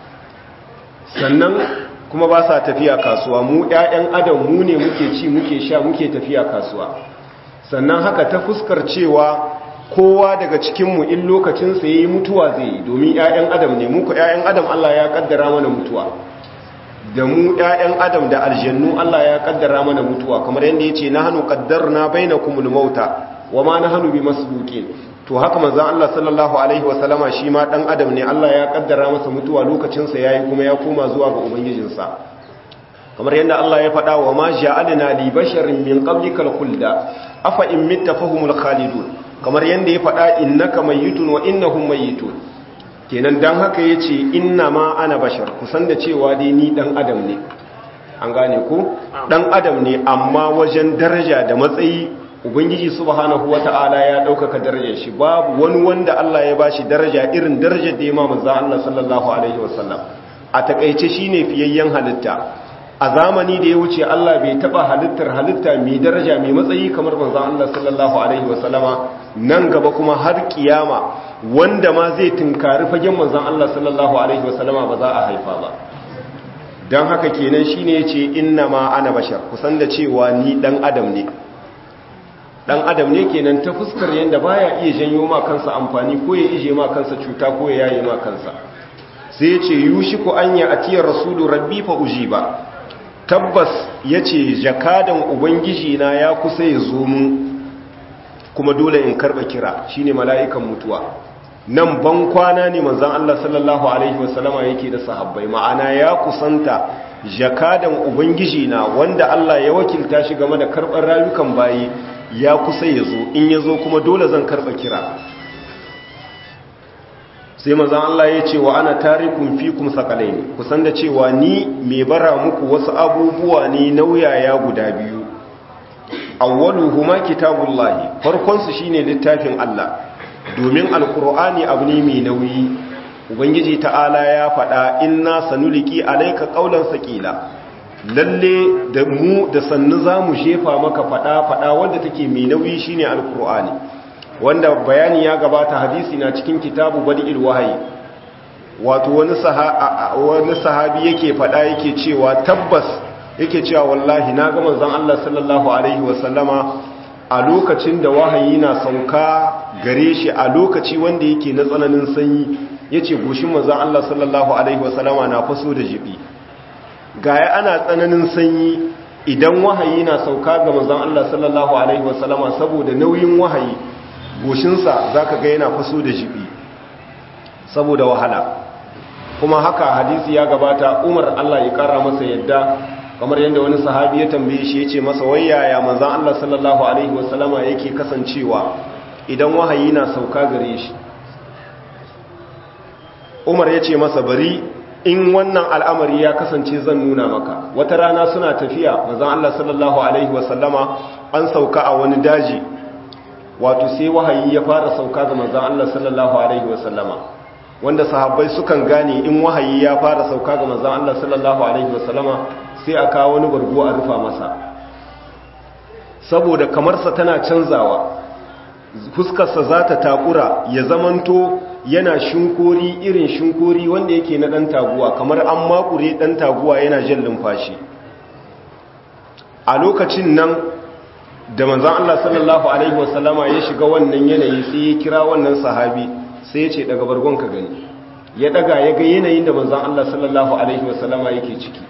sannan kuma ba sa tafiya kasuwa mu ‘ya'yan adam mu ne muke ci muke sha muke tafiya kasuwa sannan haka ta fuskar cewa kowa daga cikinmu in lokacinsa ya yi mutuwa zai yi domin ‘ya'yan adam ne muku ‘ya'yan adam Allah ya kaddara mana mutuwa da mu ‘ya'yan adam da aljannu Allah ya kaddara mana mutuwa kamar yadda ya ce na hannu kaddar na bai na kumul mauta wa ma na hannu bi masu to haka manzan Allah sallallahu Alaihi wasallama shi ma ɗan adam ne Allah ya ƙaddara masa mutuwa lokacinsa ya yi kuma ya koma zuwa ga Ubangijinsa kamar yadda Allah ya faɗa wa ma ja'alina li basharin min qablikal khulda afa in mitta fahumul khalidun kamar yadda ya faɗa innaka mayyitun wa innahum mayyitun kenan dan haka yace inna ma ana bashar kusan da cewa dai ni dan adam ne an gane ko dan adam ne amma wajen daraja da matsayi ubangiji subhanahu wata'ala ya ɗaukaka darajar shi babu wani wanda Allah ya bashi daraja irin darajar da ya ma manzo Allah sallallahu alaihi wasallam a takeice shine fiyayyen halitta a zamani da ya wuce Allah bai taba halittar halitta mai daraja mai matsayi kamar manzon Allah sallallahu alaihi wasallama nan gaba kuma har kiyama wanda ma zai tunkari fagen manzon Allah sallallahu alaihi wasallama ba za a haifa ba dan haka kenan shine yace inna ma ana bashar kusan da cewa ni dan adam ne dan adam ne kenan ta fuskar yanda baya iya janyo ma kansa amfani ko ya ije ma kansa cuta ko ya yaye ma kansa sai yace yushiku anya atiyar rasulu rabbi fa ujiba tabbas ya ce jakadan ubangiji na ya kusa ya zo mu kuma dole in karba kira shine mala'ikan mutuwa nan ban kwana ne manzon Allah sallallahu alaihi wasallama yake da sahabbai ma'ana ya kusanta jakadan ubangiji na wanda Allah ya wakilta shi game da karbar rayukan bayi ya kusa ya zo in ya zo kuma dole zan karba kira sai mazan Allah ya ce wa ana tarikun fikum sakalaini kusan da cewa ni mai bara muku wasu abubuwa ne nauyaya guda biyu awwaluhuma kitabullahi farkon su shine littafin Allah domin alqur'ani abu ne mai nauyi ubangiji ta'ala ya faɗa inna sanuliki alayka qawlan saqila lalle da mu da sannu zamu shefa maka faɗa faɗa wanda take mai nauyi shine alqur'ani wanda bayani ya gabata hadisi na cikin kitabu badi'il wahayi wato wani wani sahabi yake fada yake cewa tabbas yake cewa wallahi na ga manzon Allah sallallahu alaihi wasallama a lokacin da wahayi na sauka gare shi a lokaci wanda yake na tsananin sanyi yace goshin manzon Allah sallallahu alaihi wasallama na faso da jibi gaya ana tsananin sanyi idan wahayi na sauka ga manzon Allah sallallahu alaihi wasallama saboda nauyin wahayi goshinsa za ka ga yana faso da jibi saboda wahala kuma haka hadisi ya gabata umar Allah ya kara masa yadda kamar yadda wani sahabi ya tambaye shi ya ce masa wayaya manzan Allah sallallahu alaihi wasallama yake kasancewa idan wahayi na sauka gare shi umar ya ce masa bari in wannan al'amari ya kasance zan nuna maka wata rana suna tafiya manzan Allah sallallahu alaihi wasallama an sauka a wani daji wato sai wahayi ya fara sauka ga manzon Allah sallallahu alaihi wasallama wanda sahabbai sukan gane in wahayi ya fara sauka ga manzon Allah sallallahu alaihi wasallama sai a kawo wani bargo a rufa masa saboda kamarsa tana canzawa fuskarsa za ta takura ya zamanto yana shinkori irin shinkori wanda yake na ɗan taguwa kamar an makure ɗan taguwa yana jan lumfashi a lokacin nan da manzan Allah sallallahu Alaihi wasallama ya shiga wannan yanayi sai ya kira wannan sahabi sai ya ce daga bargon ka gani ya daga ya ga yanayin da manzan Allah sallallahu Alaihi wasallama yake ciki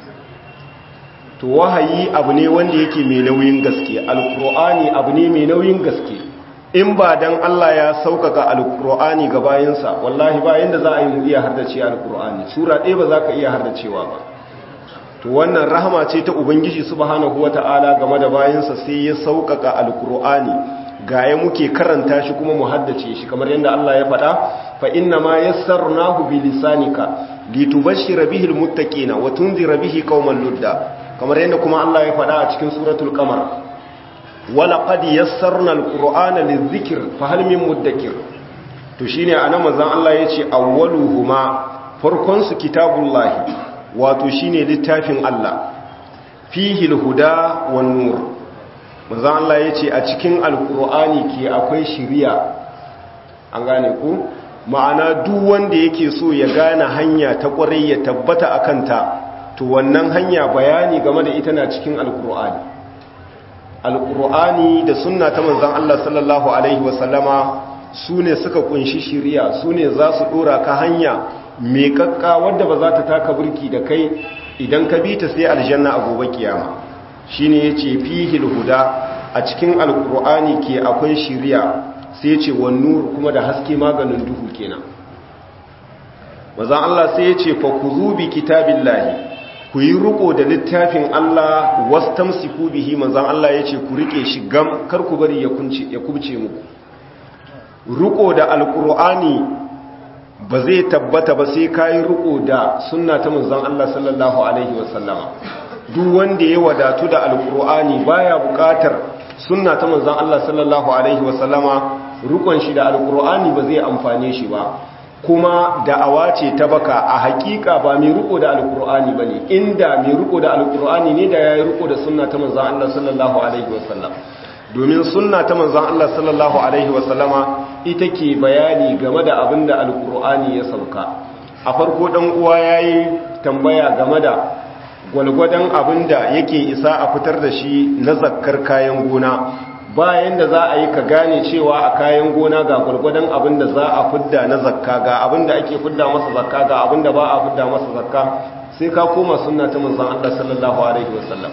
to wahayi abu ne wanda yake mai nauyin gaske alkur'ani abu ne mai nauyin gaske in ba dan Allah ya sauƙaƙa alkur'ani ga bayansa wallahi ba yanda za a yi mu iya hardace alkur'ani sura ɗaya ba za ka iya hardacewa ba to wannan rahama ce ta ubangiji subhanahu wata'ala game da bayansa sai ya sauƙaƙa alkur'ani ga ya muke karanta shi kuma mu haddace shi kamar yadda Allah ya faɗa fa inna ma yassarnahu bi lisanika litubashshira bihi almuttaqina wa tunzira bihi qauman ludda kamar yadda kuma Allah ya faɗa a cikin suratul qamar wala qad yassarna alqur'ana lidhikr fa hal min muddakir to shine anan manzon Allah yace awwaluhuma farkon su kitabullahi wato shine littafin Allah fihi alhuda wan nur manzon Allah yace a cikin alqur'ani ke akwai shiriya an gane ku ma'ana duk wanda yake so ya gane hanya ta kwarai ya tabbata akan ta to wannan hanya bayani game da ita na cikin alqur'ani alqur'ani da sunna ta manzon Allah sallallahu alaihi wasallama sune suka kunshi shiriya sune za su dora ka hanya mai kakka wadda ba za ta taka burki da kai idan ka bi ta sai aljanna a gobe kiyama shine yace fihil huda a cikin alqur'ani ke akwai shiriya sai yace wan nur kuma da haske maganin duhu kenan manzon Allah sai yace fa kuzu bi kitabillahi ku yi riko da littafin Allah wastamsiku bihi manzon Allah yace ku rike shi gam kar ku bari ya kunce ya kubce muku riko da alqur'ani ba zai tabbata ba sai kayi riko da sunna ta manzon Allah sallallahu alaihi wasallama duk wanda ya wadatu da alqur'ani baya buƙatar sunna ta manzon Allah sallallahu alaihi wasallama rukun shi da alqur'ani ba zai amfane shi ba kuma da'awa ce ta baka a hakika ba mai riko da alkur'ani bane inda mai riko da alkur'ani ne da yayi riko da sunna ta manzon Allah sallallahu alaihi wasallam domin sunna ta manzon Allah sallallahu alaihi wasallama ita ke bayani game da abin da alkur'ani ya sauka a farko dan uwa yayi tambaya game da gwalgwadon abin da yake isa a fitar da shi na zakkar kayan gona bayan da za a yi ka gane cewa a kayan gona ga gwalgwadon abin da za a fidda na zakka ga abin da ake fidda masa zakka ga abin da ba a fidda masa zakka sai ka koma sunna ta manzon Allah sallallahu alaihi wasallam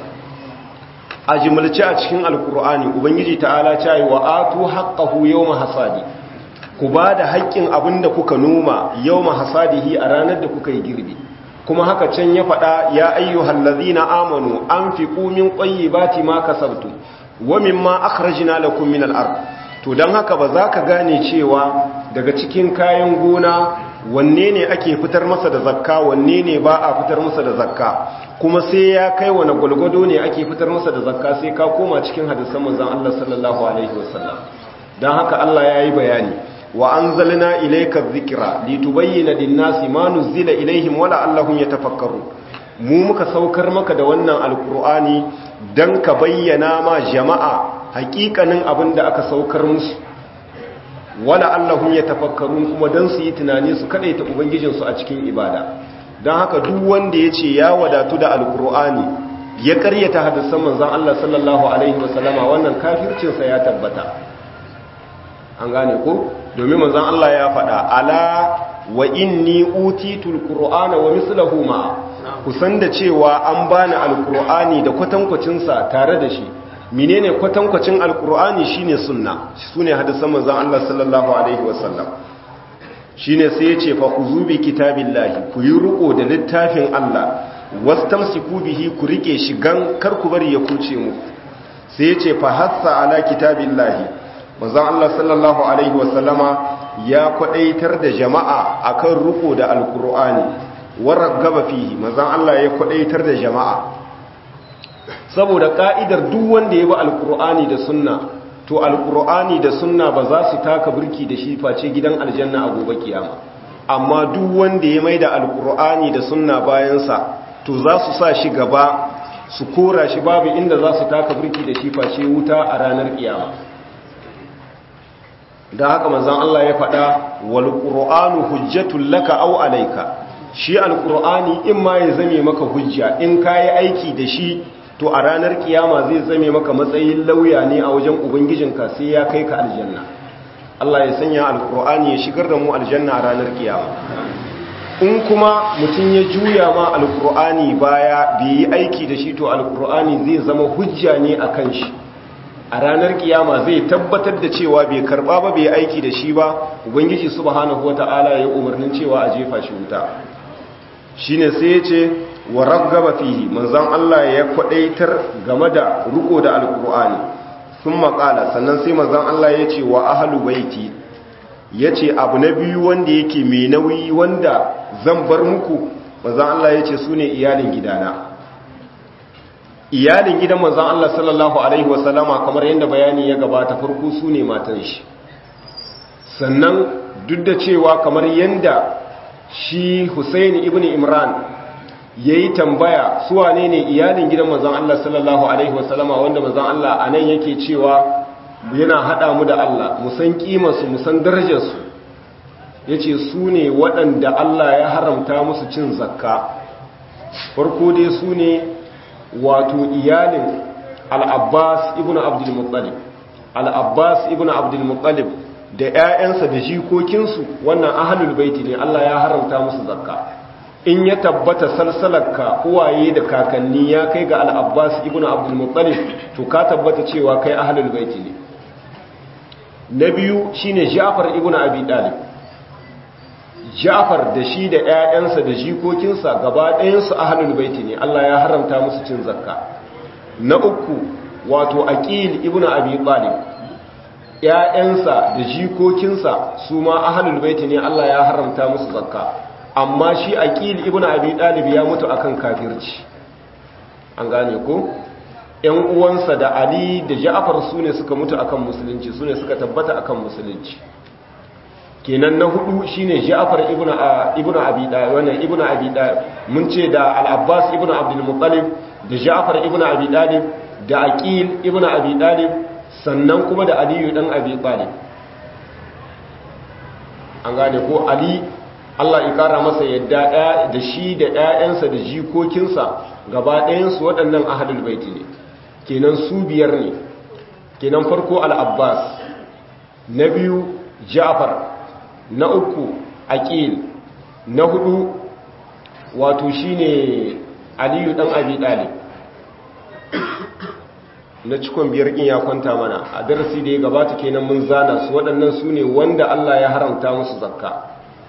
a jimilce a cikin alkur'ani ubangiji ta'ala ta yi wa atu haqqahu yawma hasadi ku ba da haƙƙin abin da kuka noma yawma hasadihi a ranar da kuka yi girbi kuma haka can ya faɗa ya ayyuhal ladzina amanu anfiqu min tayyibati ma kasabtum wa mimma akhrajna lakum min al-ard to dan haka ba za ka gane cewa daga cikin kayan gona wanne ne ake fitar masa da zakka wanne ne ba a fitar masa da zakka kuma sai ya kai wani gwalgwado ne ake fitar masa da zakka sai ka koma cikin hadisan manzon Allah sallallahu alaihi wasallam dan haka Allah yayi bayani wa anzalna ilayka dhikra litubayyana lin-nasi ma nuzila ilayhim wa la'allahum yatafakkarun mu muka saukar maka da wannan alqur'ani dan ka bayyana ma jama'a hakikanin abin da aka saukar musu wala allahum yatafakkarun kuma dan su yi tunani su kadaita ubangijinsu a cikin ibada dan haka duk wanda yace ya wadatu da alqur'ani ya karyata hadisan manzon Allah sallallahu alaihi wasallama wannan kafircin sa ya tabbata an gane ko domin manzon Allah ya faɗa ala wa inni utitul qur'ana wa mislahu ma kusan da cewa an bani alqur'ani da kwatankwacin sa tare da shi menene kwatankwacin alkur'ani shine sunna sune hadisan manzon Allah sallallahu alaihi wasallam shine sai yace fa khuzu bi kitabillahi ku yi riko da littafin Allah wastamsiku bihi ku rike shi gan kar ku bari ya kuce mu sai yace fa hassa ala kitabillahi manzon Allah sallallahu alaihi wasallama ya kwadaitar da jama'a akan riko da alkur'ani waragaba fihi manzon Allah ya kwadaitar da jama'a saboda ka'idar duk wanda ya bi alkur'ani da sunna to alkur'ani da sunna ba za su taka birki da shi face gidan aljanna a gobe kiyama amma duk wanda ya maida alkur'ani da sunna bayansa to za su sa shi gaba su kora shi babu inda za su taka birki da shi face wuta a ranar kiyama da haka manzon Allah ya faɗa wal qur'anu hujjatul laka aw alayka shi alkur'ani in ma ya zame maka hujja in kayi aiki da shi to a ranar kiyama zai zame maka matsayin lauya ne a wajen ubangijinka sai ya kai ka aljanna Allah ya sanya alkur'ani ya shigar da mu aljanna a ranar kiyama in kuma mutum ya juya ma alkur'ani baya bai yi aiki da shi to alkur'ani zai zama hujja ne a kan shi a ranar kiyama zai tabbatar da cewa bai karba ba bai aiki da shi ba ubangiji subhanahu wata'ala ya umarnin cewa a jefa shi wuta shine sai ya ce wa raggaba fihi manzon Allah ya kwadaitar game da ruko da alkur'ani sun makala sannan sai manzon Allah ya ce wa ahlu baiti ya ce abu na biyu wanda yake mai nauyi wanda zan bar muku manzon Allah ya ce su ne iyalin gidana iyalin gidan manzon Allah sallallahu alaihi wasallama kamar yadda bayani ya gabata farko su ne matan shi sannan duk da cewa kamar yadda shi Husaini ibn Imran ya yi tambaya su wane ne iyalin gidan manzan Allah sallallahu Alaihi wasallama wanda manzan Allah a nan yake cewa yana haɗa mu da Allah musan ƙimarsu musan darajarsu ya ce su ne waɗanda Allah ya haramta musu cin zakka farko dai su ne wato iyalin al'abbas ibn abdulmuttalib al'abbas ibn abdulmuttalib da ‘ya'yansa da jikokinsu wannan ahalul baiti ne Allah ya haramta musu zakka in ya tabbata salsalarka uwaye da kakanni ya kai ga al'abbas ibn abdulmuttalib to ka tabbata cewa kai ahalul baiti ne na biyu shine ja'far ibn abi dalib ja'far da shi da 'ya'yansa da jikokinsa gaba ɗayansu ahalul baiti ne Allah ya haramta musu cin zakka na uku wato aqil ibn abi talib ‘ya'yansa da jikokinsa su ma ahalul baiti ne Allah ya haramta musu zakka amma shi aqil ibn abi dalib ya mutu akan kafirci an gane ko ‘yan uwansa da ali da ja'far su ne suka mutu akan musulunci su ne suka tabbata akan musulunci kenan na hudu shine Ja'far ibn ibn Abi Talib wannan ibn Abi Talib mun ce da Al-Abbas ibn Abdul Muttalib da Ja'far ibn Abi Talib da Aqil ibn Abi Talib sannan kuma da Ali dan Abi Talib an gane ko Ali Allah ya kara masa yadda ɗaya da shi da ƴaƴansa da jikokinsa gaba ɗayan su waɗannan ahlul baiti ne kenan su biyar ne kenan farko Al-Abbas na biyu Ja'far na uku aqil na hudu wato shine aliyu dan abi dalib na cikon biyar kin ya kwanta mana a darasi da ya gabata kenan mun zana su waɗannan su ne wanda Allah ya haramta musu zakka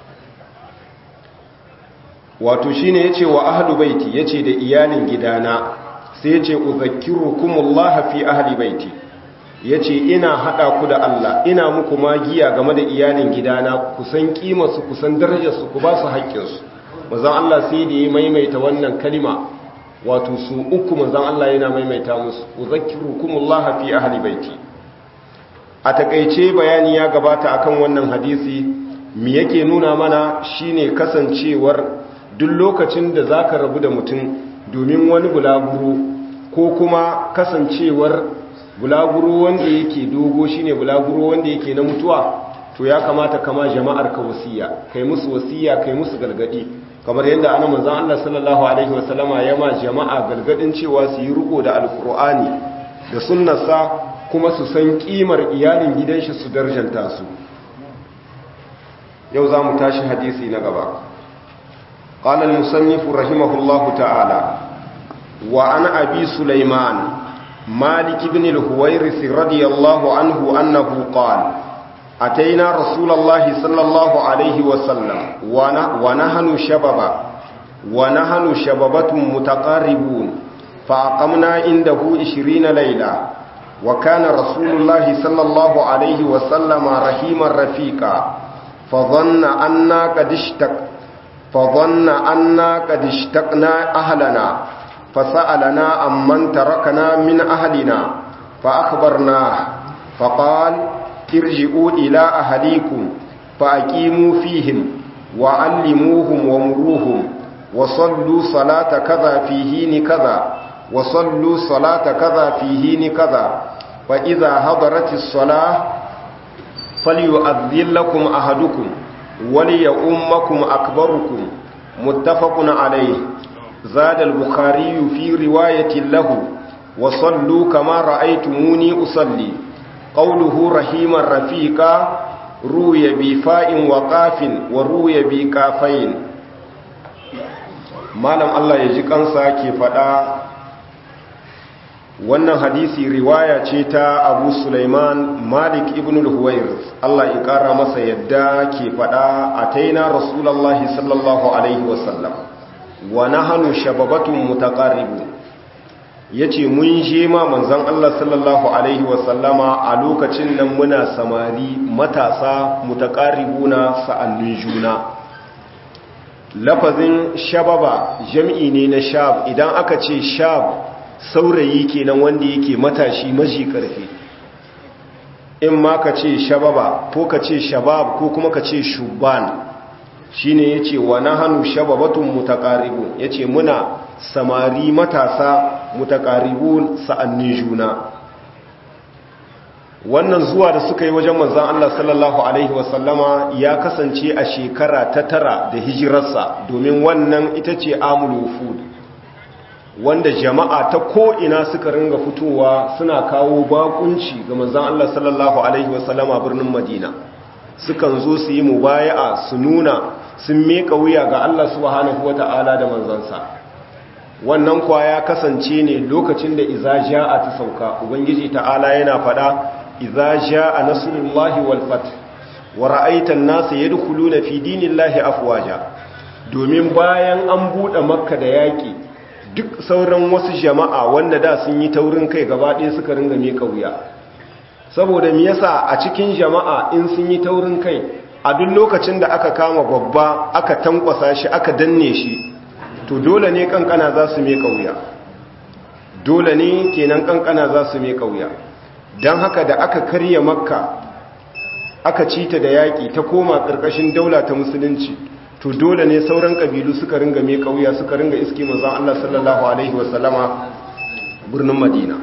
wato shine yace wa ahlu baiti yace da iyalin gidana sai yace uzakkirukumullah fi ahli baiti ya ce ina haɗa ku da Allah ina muku magiya game da iyalin gidana ku san ƙimarsu ku san darajarsu ku ba su haƙƙinsu mazan Allah sai da ya maimaita wannan kalima wato su uku mazan Allah yana maimaita musu uzakiru kumullaha fi ahli baiti a takaice bayani ya gabata akan wannan hadisi me yake nuna mana shine kasancewar duk lokacin da zaka rabu da mutum domin wani bulaguro ko kuma kasancewar bulaguro wanda yake dogo shine bulaguro wanda yake na mutuwa to ya kamata kama jama'ar ka wasiya kai musu wasiya kai musu galgadi kamar yadda annabi manzon Allah sallallahu alaihi wasallama ya ma jama'a galgadin cewa su yi riko da alqur'ani da sunnarsa kuma su san kimar iyalin gidan shi su darjanta su yau zamu tashi hadisi na gaba qala al-musannif rahimahullahu ta'ala wa an abi sulaiman مالك بن الهويرث رضي الله عنه أنه قال أتينا رسول الله صلى الله عليه وسلم ونحن شبابا ونحن شبابة متقاربون فأقمنا عنده عشرين ليلة وكان رسول الله صلى الله عليه وسلم رحيما رفيقا فظن أنا قد اشتق فظن أنا قد اشتقنا أهلنا فسألنا عمن تركنا من أهلنا فأخبرناه فقال ارجعوا إلى أهليكم فأقيموا فيهم وعلموهم ومروهم وصلوا صلاة كذا في حين كذا وصلوا صلاة كذا في حين كذا فإذا حضرت الصلاة فليؤذن لكم أحدكم وليؤمكم أكبركم متفق عليه زاد البخاري في رواية له وصلوا كما رأيتموني أصلي قوله رحيما رفيقا روي بفاء وقاف وروي بكافين malam Allah ya ji kansa ke faɗa wannan hadisi riwaya ce ta abu Sulaiman Malik ibn al-Huwairis Allah ya ƙara masa yadda ke faɗa a taina Rasulallah sallallahu Alaihi wasallam wa nahanu shababatun mutaqarribu yace mun je ma manzon Allah sallallahu alaihi wasallama a lokacin nan muna samari matasa mutaqarribuna sa'annin juna lafazin shababa jam'i ne na shab idan aka ce shab saurayi kenan wanda yake matashi maji karfi in ma ka ce shababa ko ka ce shabab ko kuma ka ce shuban shine yace wa nahanu shababatun mutaqarribun yace muna samari matasa mutaqarribun sa'annin juna wannan zuwa da suka yi wajen manzon Allah sallallahu alaihi wasallama ya kasance a shekara ta tara da hijirarsa domin wannan ita ce amul wufud wanda jama'a ta ko'ina suka ringa fitowa suna kawo bakunci ga manzon Allah sallallahu alaihi wasallama birnin Madina sukan zo su yi mubaya'a su nuna sun meka wuya ga Allah subhanahu wata'ala da manzansa wannan kwa ya kasance ne lokacin da iza ja'a ta sauka ubangiji ta'ala yana fada iza ja'a nasrullahi wal fath wa ra'aita an-nasa yadkhuluna fi dinillahi afwaja domin bayan an bude makka da yaki duk sauran wasu jama'a wanda da sun yi taurin kai gaba ɗaya suka ringa meka wuya saboda me yasa a cikin jama'a in sun yi taurin kai a duk lokacin da aka kama babba aka tankwasa shi aka danne shi to dole ne kankana za su meka wuya dole ne kenan kankana za su meka wuya don haka da aka karya makka aka ci ta da yaƙi ta koma ƙarƙashin daula ta musulunci to dole ne sauran ƙabilu suka ringa mai ƙauya suka ringa iske manzon Allah sallallahu alaihi wasallama birnin Madina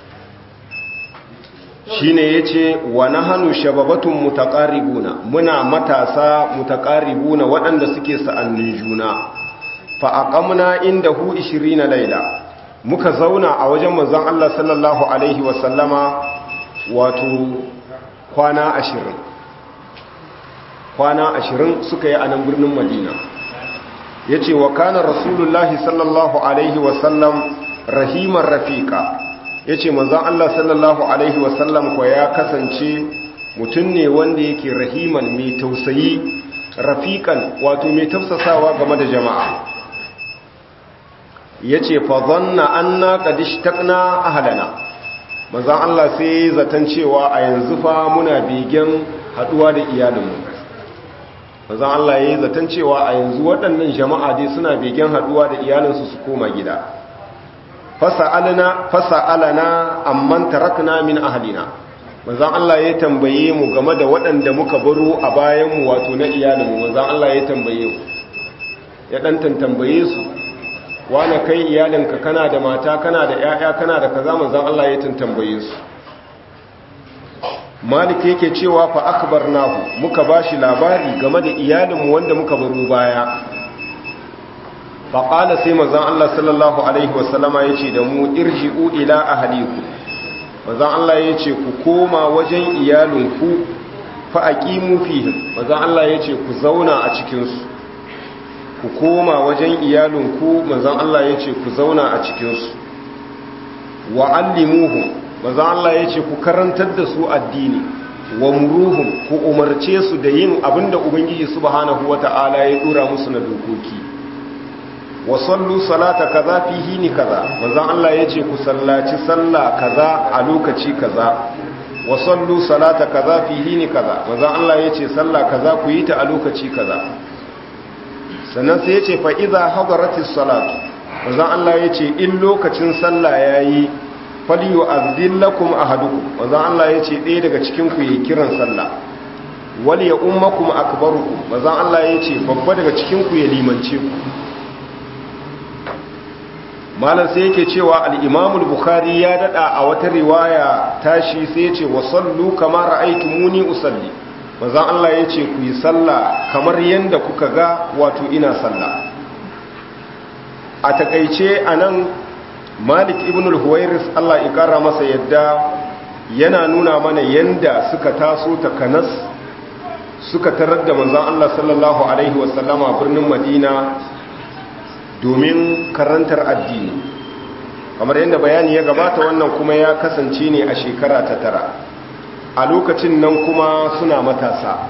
shine yace wa nahanu shababatun mutaqarribuna muna matasa mutaqarribuna waɗanda suke sa'annin juna fa aqamna indahu 20 laila muka zauna a wajen manzon Allah sallallahu alaihi wasallama wato kwana 20 kwana 20 suka yi a nan birnin Madina yace wa kana rasulullahi sallallahu alaihi wasallam rahimar rafiqa ya ce manzan Allah sallallahu Alaihi wasallam kwa ya kasance mutum ne wanda yake rahiman mai tausayi rafiƙan wato mai tafsasawa game da jama'a ya ce fazonna an na ƙadishtakna ahalana manzan Allah sai zaton cewa a yanzu fa muna begen haɗuwa da iyalinmu manzan Allah ya yi zaton cewa a yanzu waɗannan jama'a dai suna begen haɗuwa da iyalinsu su koma gida fasa'alana amman tarakna min ahlina manzon Allah ya tambaye mu game da waɗanda muka baro a bayan mu wato na iyalinmu manzon Allah ya tambaye mu ya dan tambaye su wani kai iyalinka kana da mata kana da ƴaƴa kana da kaza manzon Allah ya tambaye su Malik yake cewa fa akbarnahu muka bashi labari game da iyalinmu wanda muka baro baya faƙala sai mazan Allah sallallahu Alaihi wasallama ya ce da mu irji'u ila ahaliku mazan Allah ya ce ku koma wajen iyalinku fa'aƙimu fihim mazan Allah ya ce ku zauna a cikinsu ku koma wajen iyalinku mazan Allah ya ce ku zauna a cikinsu wa'allimuhu mazan Allah ya ce ku karantar da su addini wa muruhum ku umarce su da yin abinda Ubangiji subhanahu wata'ala ya dora musu na dokoki wa sallu salata kaza fi hini kaza manzon Allah yace ku sallaci sallah kaza a lokaci kaza wa sallu salata kaza fi hini kaza manzon Allah yace sallah kaza ku yi ta a lokaci kaza sannan sai yace fa idza hadaratis salatu manzon Allah yace in lokacin sallah yayi falyu'adhdhil lakum ahadukum manzon Allah yace ɗaya daga cikin ku yi kiran sallah wal ya ummakum akbarukum manzon Allah yace babba daga cikin ku ya limance ku malam sai yake cewa al-imamul bukhari ya dada a wata riwaya tashi sai yace wa sallu kama ra'aytumuni usalli manzon Allah yace ku yi sallah kamar yanda kuka ga wato ina sallah a takeice anan malik ibn al-huwairis Allah ya kara masa yadda yana nuna mana yanda suka taso takanas suka tarar da manzon Allah sallallahu alaihi wasallama birnin Madina domin karantar addini kamar yadda bayani ya gabata wannan kuma ya kasance ne a shekara ta tara a lokacin nan kuma suna matasa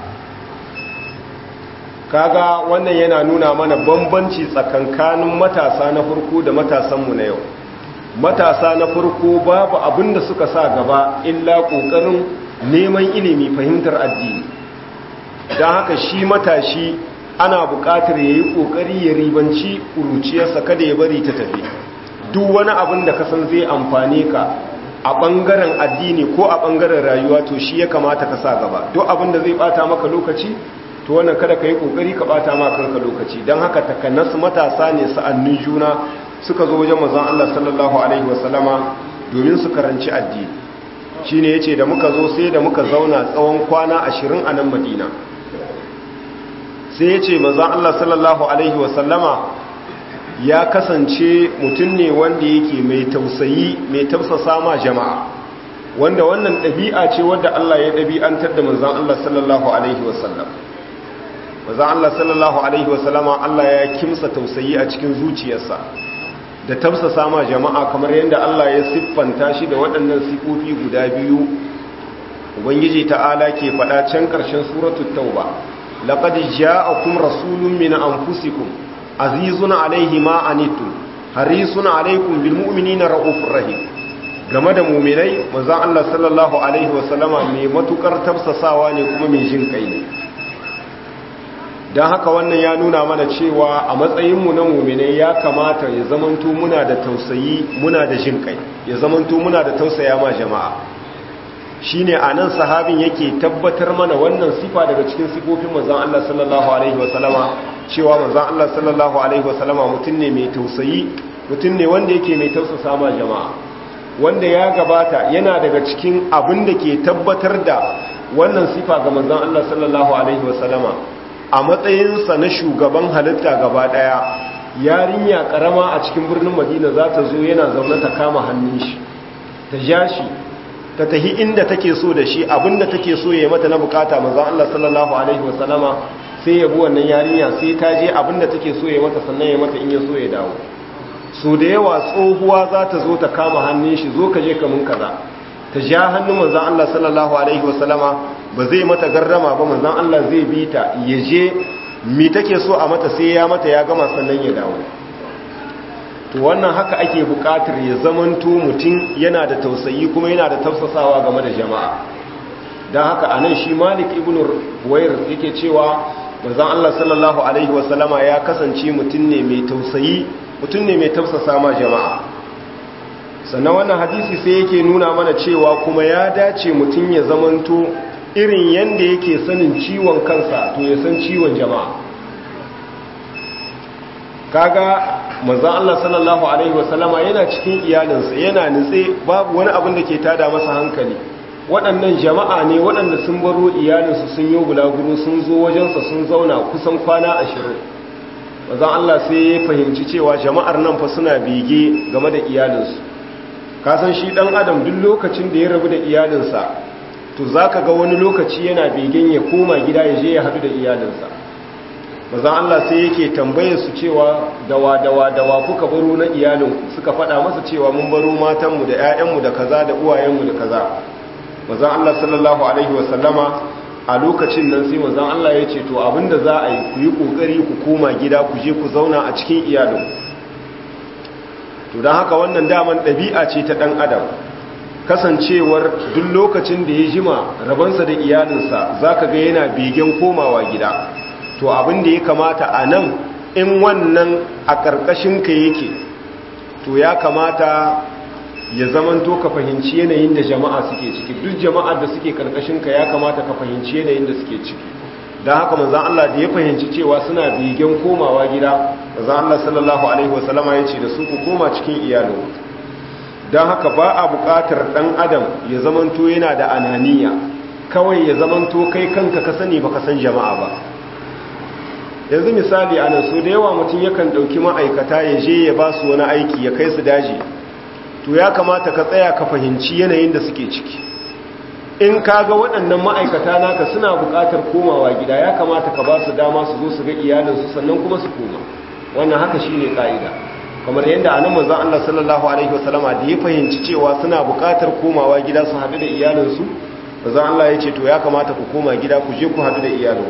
kaga wannan yana nuna mana bambanci tsakankanin matasa na farko da matasanmu na yau matasa na farko babu abin da suka sa gaba illa ƙoƙarin neman ilimi fahimtar addini don haka shi matashi ana buƙatar ya yi ƙoƙari ya ribanci ƙuruciyarsa kada ya bari ta tafi duk wani abin da kasan zai amfane ka a ɓangaren addini ko a ɓangaren rayuwa to shi ya kamata ka sa gaba duk abin da zai ɓata maka lokaci to wannan kada ka yi ƙoƙari ka ɓata ma kanka lokaci don haka takanas matasa ne sa'annin juna suka zo wajen mazan Allah sallallahu alaihi wasallama domin su karanci addini shi ne ya ce da muka zo sai da muka zauna tsawon kwana ashirin a nan madina sai ya ce mazan Allah sallallahu Alaihi wasallama ya kasance mutum ne wanda yake mai tausayi mai tausasa ma jama'a wanda wannan ɗabi'a ce wadda Allah ya ɗabi'antar da manzan Allah sallallahu Alaihi wasallam manzan Allah sallallahu Alaihi wasallama Allah ya kimsa tausayi a cikin zuciyarsa da tausasa ma jama'a kamar yadda Allah ya siffanta shi da waɗannan sifofi guda biyu ubangiji ta'ala ke faɗa can ƙarshen suratul tauba لقد جاءكم رسول من أنفسكم عزيز عليه ما عنتم حريص عليكم بالمؤمنين رؤوف رحيم game da muminai manzon Allah sallallahu alaihi wasallama mai matukar tafsasawa ne kuma mai jin kai ne don haka wannan ya nuna mana cewa a matsayinmu na muminai ya kamata ya zamanto muna da tausayi muna da jin kai ya zamanto muna da tausaya ma jama'a shine anan sahabin yake tabbatar mana wannan sifa daga cikin sifofin manzon Allah sallallahu alaihi wasallama cewa manzon Allah sallallahu alaihi wasallama mutum ne mai tausayi mutum ne wanda yake mai tausasa ma jama'a wanda ya gabata yana daga cikin abin da ke tabbatar da wannan sifa ga manzon Allah sallallahu alaihi wasallama a matsayinsa na shugaban halitta gaba daya yarinya karama a cikin birnin Madina za ta zo yana zaune ta kama hannun shi ta ja shi ta tahi inda take so da shi abinda take so ya mata na bukata manzon Allah sallallahu alaihi wasallama sai ya bi wannan yarinya sai ta je abinda take so ya mata sannan ya mata in ya so ya dawo so da yawa tsohuwa za ta zo ta kama hannun shi zo ka je kamun kaza ta ja hannun manzan Allah sallallahu alaihi wasallama ba zai mata garrama ba manzan Allah zai bi ta ya je mi take so a mata sai ya mata ya gama sannan ya dawo to wannan haka ake buƙatar ya zamanto mutum yana da tausayi kuma yana da tafsasawa game da jama'a don haka anan shi malik ibn ruwair yake cewa manzan Allah sallallahu alaihi wasallama ya kasance mutum ne mai tausayi mutum ne mai tafsasa ma jama'a sannan wannan hadisi sai yake nuna mana cewa kuma ya dace mutum ya zamanto irin yadda yake sanin ciwon kansa to ya san ciwon jama'a kaga manzan Allah sallallahu alaihi wasallama yana cikin iyalinsa yana nutse babu wani abin da ke tada masa hankali waɗannan jama'a ne waɗanda sun baro iyalinsu sun yi bulaguro sun zo wajensa sun zauna kusan kwana ashirin mazan Allah sai ya fahimci cewa jama'ar nan fa suna bege game da iyalinsu kasan shi ɗan adam duk lokacin da ya rabu da iyalinsa to za ka ga wani lokaci yana begen ya koma gida ya je ya haɗu da iyalinsa mazan Allah sai yake tambaye su cewa dawa dawa dawa kuka baro na iyalinku suka faɗa masa cewa mun baro matanmu da 'ya'yanmu da kaza da uwayenmu da kaza mazan Allah sallallahu alaihi wasallama a lokacin nan sai mazan Allah ya ce to abinda za a yi ku yi ƙoƙari ku koma gida ku je ku zauna a cikin iyalin to don haka wannan daman ɗabi'a ce ta ɗan adam kasancewar duk lokacin da ya jima rabansa da iyalinsa za ka ga yana begen komawa gida to abin da ya kamata a nan in wannan a ƙarƙashinka yake to ya kamata ya zamanto ka fahimci yanayin da jama'a suke ciki duk jama'ar da suke karkashinka ya kamata ka fahimci yanayin da suke ciki don haka manzan Allah da ya fahimci cewa suna begen komawa gida manzan Allah sallallahu alaihi wasallama ya ce da su ku koma cikin iyalin don haka ba a buƙatar ɗan adam ya zamanto yana da ananiya kawai ya zamanto kai kanka ka sani ba ka san jama'a ba yanzu misali a nan so da yawa mutum yakan ɗauki ma'aikata ya je ya ba su wani aiki ya kai su daji to ya kamata ka tsaya ka fahimci yanayin da suke ciki in ka ga waɗannan ma'aikata naka suna buƙatar komawa gida ya kamata ka ba su dama su zo su ga iyalinsu sannan kuma su koma wannan haka shi ne ƙa'ida kamar yadda a nan manzan Allah sallallahu alaihi wasallama da ya fahimci cewa suna buƙatar komawa gida su haɗu da iyalinsu manzan Allah ya ce to ya kamata ku koma gida ku je ku haɗu da iyalinku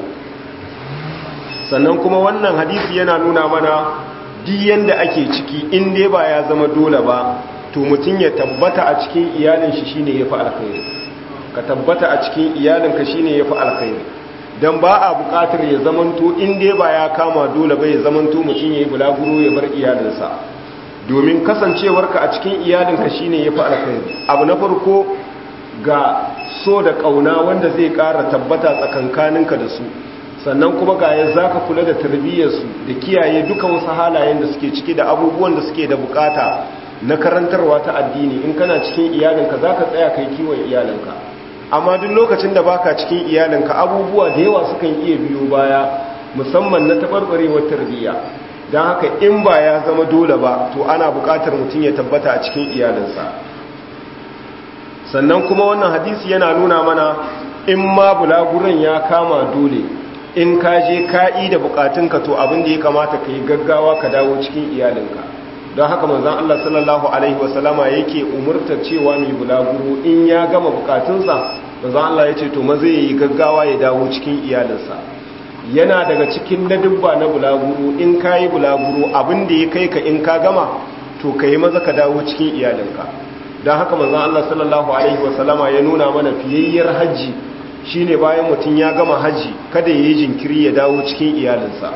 sannan kuma wannan hadisi yana nuna mana duk yanda ake ciki in dai ba ya zama dole ba to mutum ya tabbata a cikin iyalin shi shine yafi alkhairi ka tabbata a cikin iyalinka shine yafi alkhairi dan ba a buƙatar ya zamanto in dai ba ya kama dole ba ya zamanto mutum yayi bulaguro ya bar iyalinsa domin kasancewarka a cikin iyalinka shine yafi alkhairi abu na farko ga so da kauna wanda zai ƙara tabbata tsakankaninka da su sannan kuma ga ya zaka kula da tarbiyyarsu da kiyaye duka wasu halayen da suke ciki da abubuwan da suke da bukata na karantarwa ta addini in kana cikin iyalinka za ka tsaya kai kiwon iyalinka amma duk lokacin da baka cikin iyalinka abubuwa da yawa sukan iya biyo baya musamman na taɓarɓarewar tarbiyya don haka in ba ya zama dole ba to ana buƙatar mutum ya tabbata a cikin iyalinsa sannan kuma wannan hadisi yana nuna mana in ma bulaguran ya kama dole in ka je ka'i da bukatunka to abin da ya kamata ka yi gaggawa ka dawo cikin iyalinka don haka manzan Allah sallallahu Alaihi wasallama yake umurtar cewa mai bulaguro in ya gama bukatunsa manzan Allah ya ce to maza ya yi gaggawa ya dawo cikin iyalinsa yana daga cikin ladubba na bulaguro in ka yi bulaguro abin da ya kai ka in ka gama to ka yi maza ka dawo cikin iyalinka don haka manzan Allah sallallahu Alaihi wasallama ya nuna mana fiyayyar hajji shine bayan mutum ya gama hajji kada ya yi jinkiri ya dawo cikin iyalinsa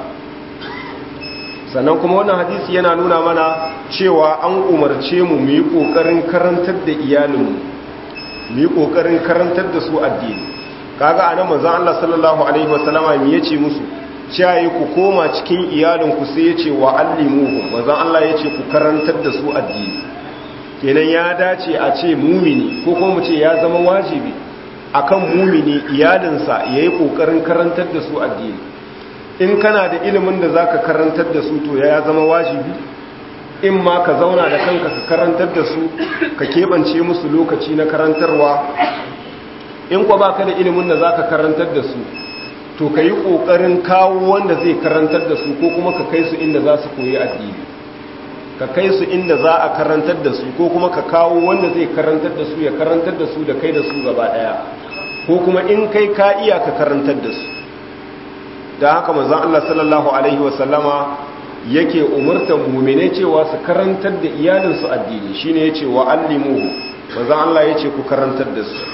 sannan kuma wannan hadisi yana nuna mana cewa an umarce mu mu yi ƙoƙarin karantar da iyalinmu mu yi kokarin karantar da su addini kaga anan manzon Allah sallallahu alaihi wasallama me yace musu cewa ku koma cikin iyalinku sai yace wa allimuhum manzon Allah yace ku karantar da su addini kenan ya dace a ce mumini ko kuma mu ce ya zama wajibi akan mumini iyalinsa yayi kokarin karantar da su addini in kana da ilimin da zaka karantar da su to ya zama wajibi in ma ka zauna da kanka ka karantar da su ka keɓance musu lokaci na karantarwa in kwa baka da ilimin da zaka karantar da su to ka yi ƙoƙarin kawo wanda zai karantar da su ko kuma ka kai su inda za su koyi addini ka kai su inda za a karantar da su ko kuma ka kawo wanda zai karantar da su ya karantar da su da kai da su gaba ɗaya ko kuma in kai ka iya ka karantar da su da haka manzon Allah sallallahu alaihi wasallama yake umurtar mu'mine cewa su karantar da iyalinsu addini shine yace wa allimuhu manzon Allah yace ku karantar da su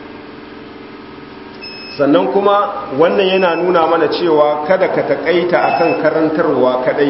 sannan kuma wannan yana nuna mana cewa kada ka takaita akan karantarwa kadai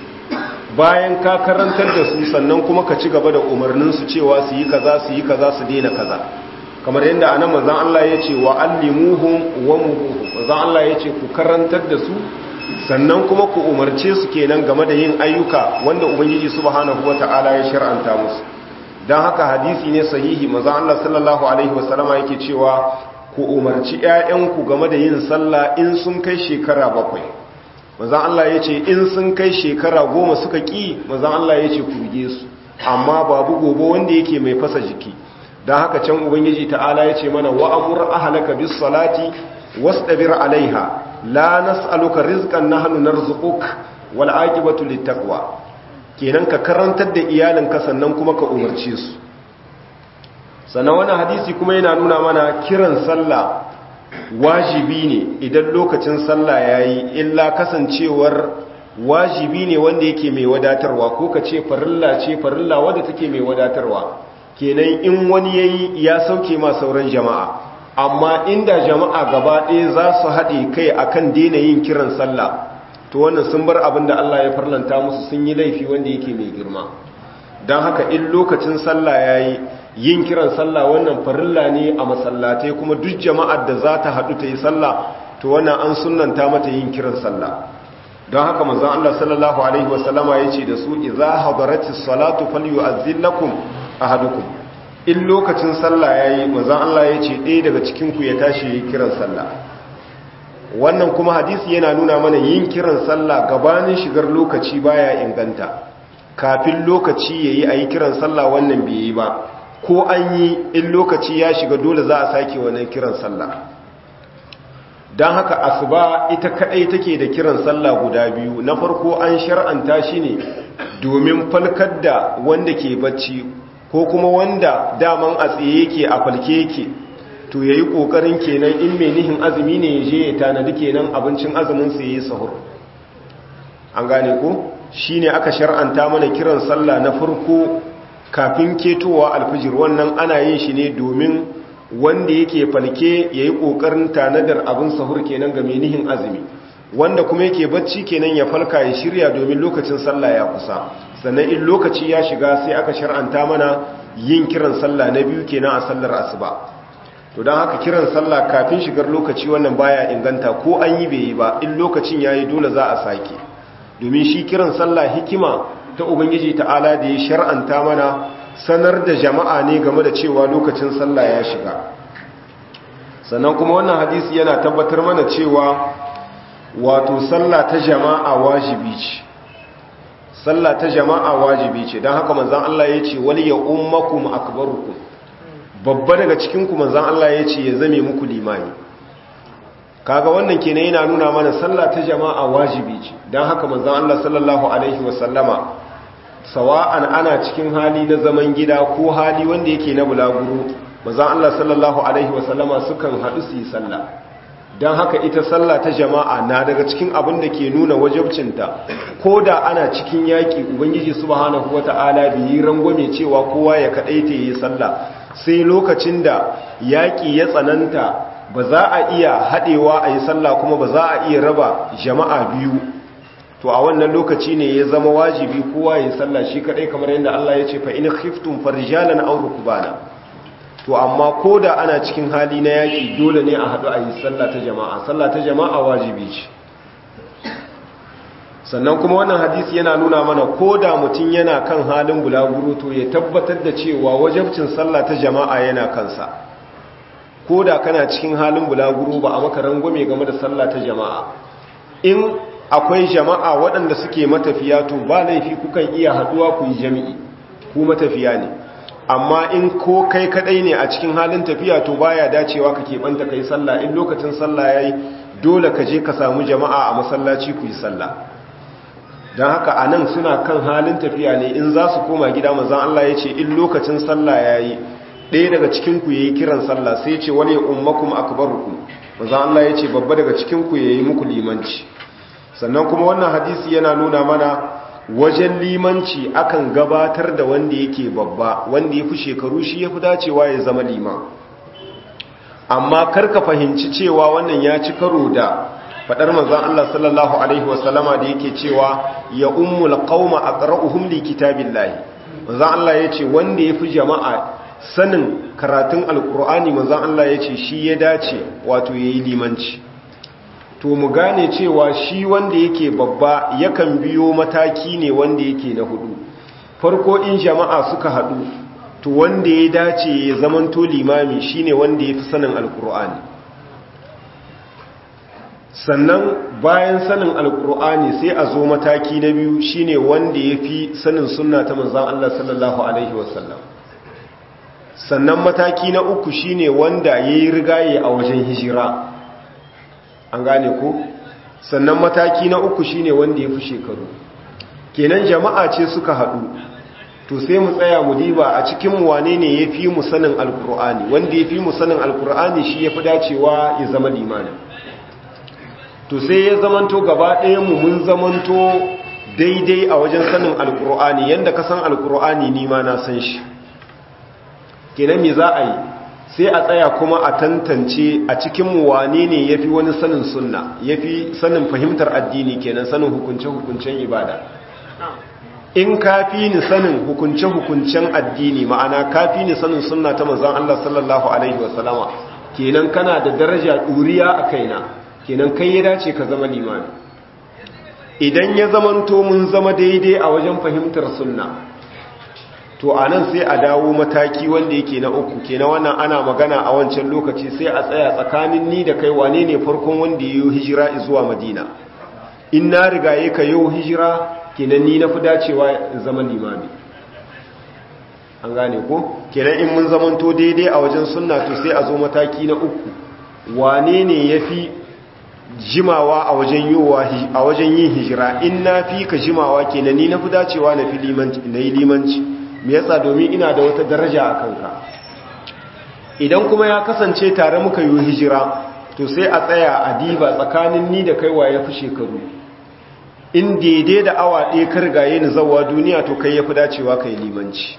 bayan ka karantar da su sannan kuma ka ci gaba da umarnin su cewa su yi kaza su yi kaza su daina kaza kamar yadda anan manzon Allah yace wa allimuhum wa muhuhum manzon Allah yace ku karantar da su sannan kuma ku umarce su kenan game da yin ayyuka wanda ubangiji subhanahu wataala ya shar'anta musu dan haka hadisi ne sahihi manzon Allah sallallahu alaihi wasallama yake cewa ku umarci ƴaƴanku game da yin sallah in sun kai shekara bakwai manzon Allah yace in sun kai shekara goma suka ki manzon Allah yace ku rige su amma babu gobe wanda yake mai fasa jiki don haka can ubangiji ta'ala ya ce mana wa'amur ahalaka bis salati wasdabir alaiha la nas'aluka rizqan nahnu narzuquk wal aqibatu littaqwa kenan ka karantar da iyalinka sannan kuma ka umarce su sannan wannan hadisi kuma yana nuna mana kiran sallah wajibi ne idan lokacin sallah yayi illa kasancewar wajibi ne wanda yake mai wadatarwa ko ka ce farilla ce farilla wadda take mai wadatarwa kenan in wani yayi ya sauke ma sauran jama'a amma inda jama'a gaba ɗaya za su haɗe kai akan daina yin kiran sallah to wannan sun bar abin da Allah ya farlanta musu sun yi laifi wanda yake mai girma don haka in lokacin sallah ya yi yin kiran sallah wannan farilla ne a masallatai kuma duk jama'ar da za ta haɗu ta yi sallah to wannan an sunanta mata yin kiran sallah don haka manzon Allah sallallahu alaihi wasallama ya ce da su idza hadaratis salatu falyu'azzil lakum ahadukum in lokacin sallah yayi manzon Allah ya ce ɗaya daga cikin ku ya tashi yi kiran sallah wannan kuma hadisi yana nuna mana yin kiran sallah gabanin shigar lokaci baya inganta kafin lokaci yayi ayi kiran sallah wannan bai yi ba ko an yi in lokaci ya shiga dole za a sake wannan kiran sallah don haka asuba ita kadai take da kiran sallah guda biyu na farko an shar'anta shi ne domin falkar da wanda ke bacci ko kuma wanda daman a tsaye yake a falke yake to yayi kokarin kenan in mai nihin azumi ne ya je ya tanadi kenan abincin azumin sa yayi sahur an gane ko shine aka shar'anta mana kiran sallah na farko kafin ketowa alfijir wannan ana yin shi ne domin wanda yake falke yayi kokarin tanadar abin sahur kenan ga mai nihin azumi wanda kuma yake bacci kenan ya falka ya shirya domin lokacin sallah ya kusa sannan in lokaci ya shiga sai aka shar'anta mana yin kiran sallah na biyu kenan a sallar asuba to don haka kiran sallah kafin shigar lokaci wannan baya inganta ko an yi bai yi ba in lokacin yayi dole za a sake domin shi kiran sallah hikima ta ubangiji ta'ala da ya shar'anta mana sanar da jama'a ne game da cewa lokacin sallah ya shiga sannan kuma wannan hadisi yana tabbatar mana cewa wato sallah ta jama'a wajibi ce sallah ta jama'a wajibi ce don haka manzan Allah ya ce wali ya ummakum akbarukum babba daga cikin ku manzan Allah ya ce ya zame muku limani kaga wannan kenan yana nuna mana sallah ta jama'a wajibi ce don haka manzan Allah sallallahu alaihi wasallama sawa'an ana cikin hali na zaman gida ko hali wanda yake na bulaguro manzan Allah sallallahu alaihi wasallama sukan haɗu su yi sallah don haka ita sallah ta jama'a na daga cikin abin da ke nuna wajabcinta ko da ana cikin yaƙi ubangiji subhanahu wata'ala bai yi rangwame cewa kowa ya kaɗaita yi sallah sai lokacin da yaƙi ya tsananta ba za a iya haɗewa a yi sallah kuma ba za a iya raba jama'a biyu to a wannan lokaci ne ya zama wajibi kowa ya yi sallah shi kaɗai kamar yadda Allah ya ce fa in khiftum farjalan aw rukbana to amma ko da ana cikin hali na yaƙi dole ne a haɗu a yi sallah ta jama'a sallah ta jama'a wajibi ce sannan kuma wannan hadisi yana nuna mana ko da mutum yana kan halin bulaguro to ya tabbatar da cewa wajabcin sallah ta jama'a yana kansa ko da kana cikin halin bulaguro ba a maka rangwame game da sallah ta jama'a in akwai jama'a waɗanda suke matafiya to ba laifi kukan iya haɗuwa ku yi jami'i ku matafiya ne amma in ko kai kadai ne a cikin halin tafiya to baya dacewa ka keɓanta kai sallah in lokacin sallah yayi dole ka je ka samu jama'a a masallaci ku yi sallah don haka a nan suna kan halin tafiya ne in za su koma gida manzan Allah ya ce in lokacin sallah ya yi ɗaya daga cikinku ya yi kiran sallah sai ce wani ummakum akbarukum manzan Allah ya ce babba daga cikinku ya yi muku limanci sannan kuma wannan hadisi yana nuna mana wajen limanci akan gabatar da wanda yake babba wanda ya fi shekaru shi ya fi dacewa ya zama liman amma karka fahimci cewa wannan ya ci karo da fadar manzon Allah sallallahu alaihi wasallama da yake cewa ya ummul qauma aqra'uhum li kitabillahi manzon Allah yace wanda yafi jama'a sanin karatun alqur'ani manzon Allah yace shi ya dace wato yayi limanci to mu gane cewa shi wanda yake babba yakan biyo mataki ne wanda yake na hudu farko in jama'a suka hadu to wanda ya dace ya zamanto limami shine wanda yafi sanin alqur'ani sannan bayan sanin alkur'ani sai a zo mataki na biyu shine wanda ya fi sanin sunna ta manzan Allah sallallahu Alaihi wasallam sannan mataki na uku shine wanda ya yi rigaye a wajen hijira an gane ko sannan mataki na uku shine wanda ya fi shekaru kenan jama'a ce suka haɗu to sai mu tsaya mu diba a cikin wane ne ya fi mu sanin alkur'ani wanda ya fi mu sanin alkur'ani shi ya fi dacewa ya zama limanin to sai ya zamanto gaba mu mun zamanto daidai a wajen sanin alkur'ani yadda ka san alkur'ani ni ma na san shi kenan me za a yi sai a tsaya kuma a tantance a cikin wane ne ya fi wani sanin sunna ya fi sanin fahimtar addini kenan sanin hukunce-hukuncen ibada in ka fi ni sanin hukunce-hukuncen addini ma'ana ka fi ni sanin sunna ta manzan Allah sallallahu alaihi wasallama kenan kana da daraja ɗuriya a kaina kenan kai ya dace ka zama limami idan ya zamanto mun zama daidai a wajen fahimtar sunna to a nan sai a dawo mataki wanda yake na uku kenan wannan ana magana a wancan lokaci sai a tsaya tsakanin ni da kai wane ne farkon wanda ya yi hijira zuwa madina in na riga ya ka yi hijira kenan ni na fi dacewa zama limami an gane ko kenan in mun zamanto daidai a wajen sunna to sai a zo mataki na uku wane ne ya fi jimawa a wajen a wajen yin hijira in na fi ka jimawa kenan ni na fi dacewa na fi yi limanci me yasa domin ina da wata daraja a kanka idan kuma ya kasance tare muka yi hijira to sai a tsaya a diba tsakanin ni da kaiwa ya fi shekaru in daidai da awa ɗaya ka rigaye ni zawa duniya to kai ya fi dacewa ka yi limanci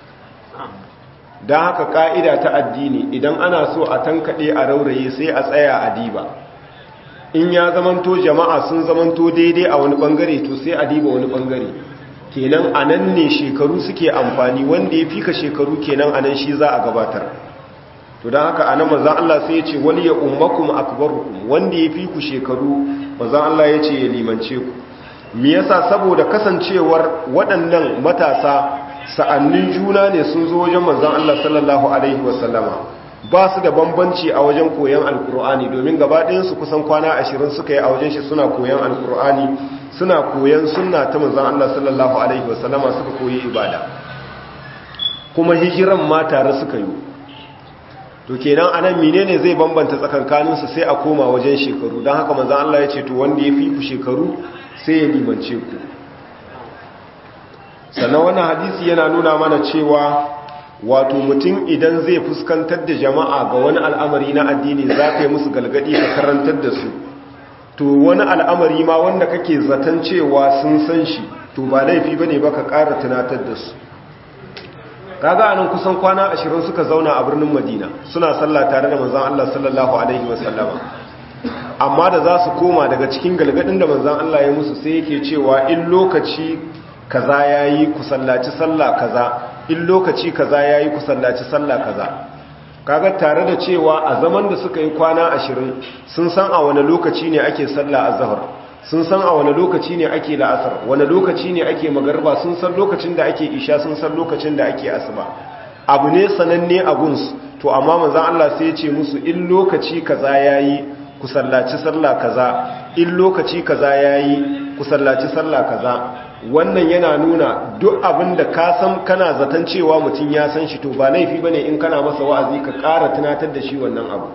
don haka ƙa'ida ta addini idan ana so a tankaɗe a rauraye sai a tsaya a diba in ya zamanto jama'a sun zamanto daidai a wani ɓangare to sai a diba wani ɓangare kenan a nan ne shekaru suke amfani wanda ya fi ka shekaru kenan a nan shi za a gabatar to don haka a nan mazan Allah sai ya ce wani ya ummakum akbarukum wanda ya fi ku shekaru mazan Allah ya ce ya limance ku me yasa saboda kasancewar waɗannan matasa sa'annin juna ne sun zo wajen manzan Allah sallallahu alaihi wasallama ba su da bambanci a wajen koyon alkur'ani domin gabaɗayansu kusan kwana ashirin suka yi a wajen shi suna koyon alkur'ani suna koyon sunna ta manzan Allah sallallahu alaihi wasallama suka koyi ibada kuma hijiran ma tare suka yi to kenan anan menene zai bambanta tsakankaninsu sai a koma wajen shekaru don haka manzan Allah ya ce to wanda ya fi ku shekaru sai ya limance ku sannan wannan hadisi yana nuna mana cewa wato mutum idan zai fuskantar da jama'a ga wani al'amari na addini za ka yi musu galgadi ka karantar da su to wani al'amari ma wanda kake zaton cewa sun san shi to ba laifi ba ne ba ka ƙara tunatar da su kaga anan kusan kwana ashirin suka zauna a birnin madina suna sallah tare da manzan Allah sallallahu alaihi wasallama amma da za su koma daga cikin galgadin da manzan Allah ya musu sai yake cewa in lokaci kaza yayi ku sallaci sallah kaza in lokaci kaza yayi ku sallaci sallah kaza kaga tare da cewa a zaman da suka yi kwana ashirin sun san a wani lokaci ne ake sallah azhar sun san a wani lokaci ne ake la'asar wani lokaci ne ake magarba sun san lokacin da ake isha sun san lokacin da ake asuba abu ne sananne a guns to amma manzon Allah sai ya ce musu in lokaci kaza yayi ku sallaci sallah kaza in lokaci kaza yayi ku sallaci sallah kaza wannan yana nuna duk abin da ka san kana zaton cewa mutum ya san shi to ba laifi bane in kana masa wa'azi ka ƙara tunatar da shi wannan abu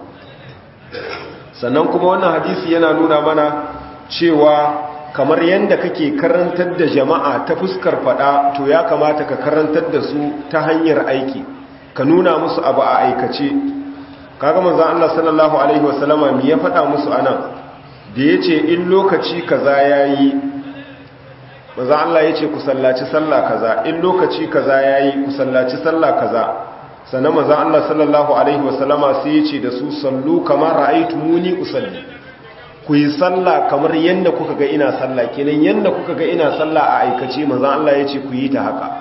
sannan kuma wannan hadisi yana nuna mana cewa kamar yadda kake karantar da jama'a ta fuskar fada to ya kamata ka karantar da su ta hanyar aiki ka nuna musu abu a aikace kaga manzon Allah sallallahu alaihi wasallama me ya fada musu anan da yace in lokaci kaza yayi manzon Allah yace ku sallaci sallah kaza in lokaci kaza yayi ku sallaci sallah kaza sannan manzon Allah sallallahu alaihi wasallama sai yace da su sallu kamar ra'aytumuni usalli ku yi sallah kamar yadda kuka ga ina sallah kenan yadda kuka ga ina sallah a aikace manzon Allah yace ku yi ta haka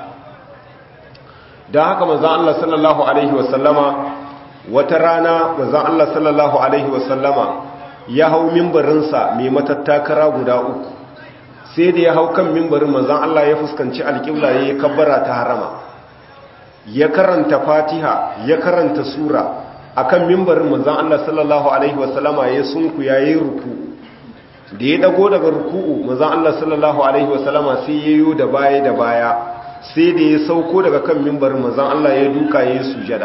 dan haka manzon Allah sallallahu alaihi wasallama wata rana manzon Allah sallallahu alaihi wasallama ya hau mimbarinsa mai matattakara guda uku sai da ya hau kan mimbarin manzon Allah ya fuskanci alƙibla ya kabbara ta harama ya karanta fatiha ya karanta sura akan mimbarin manzon Allah sallallahu alaihi wasallama ya sunku yayin ruku da ya dago daga ruku'u manzon Allah sallallahu alaihi wasallama sai yayo da baya da baya sai da ya sauko daga kan mimbarin manzon Allah ya duka yayin sujada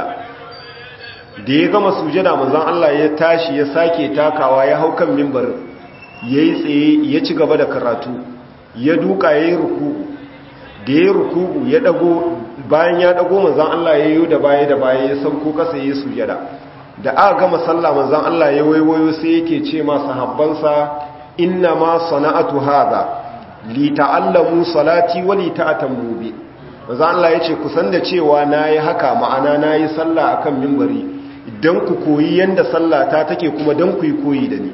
da ya gama sujada manzon Allah ya tashi ya sake takawa ya hau kan mimbarin yayi tsaye ya ci gaba da karatu ya duka yayin ruku'u da ya ruku'u ya dago bayan ya dago manzan Allah ya yi da baya da baya ya sauko kasa ya sujada da aka gama sallah manzan Allah ya waiwayo sai yake ce ma sahabbansa inna ma sana'atu hadha li ta'allamu salati wa li ta'tammu bi manzan Allah yace ku san da cewa nayi haka ma'ana nayi sallah akan minbari idan ku koyi yanda sallah ta take kuma dan ku yi koyi da ni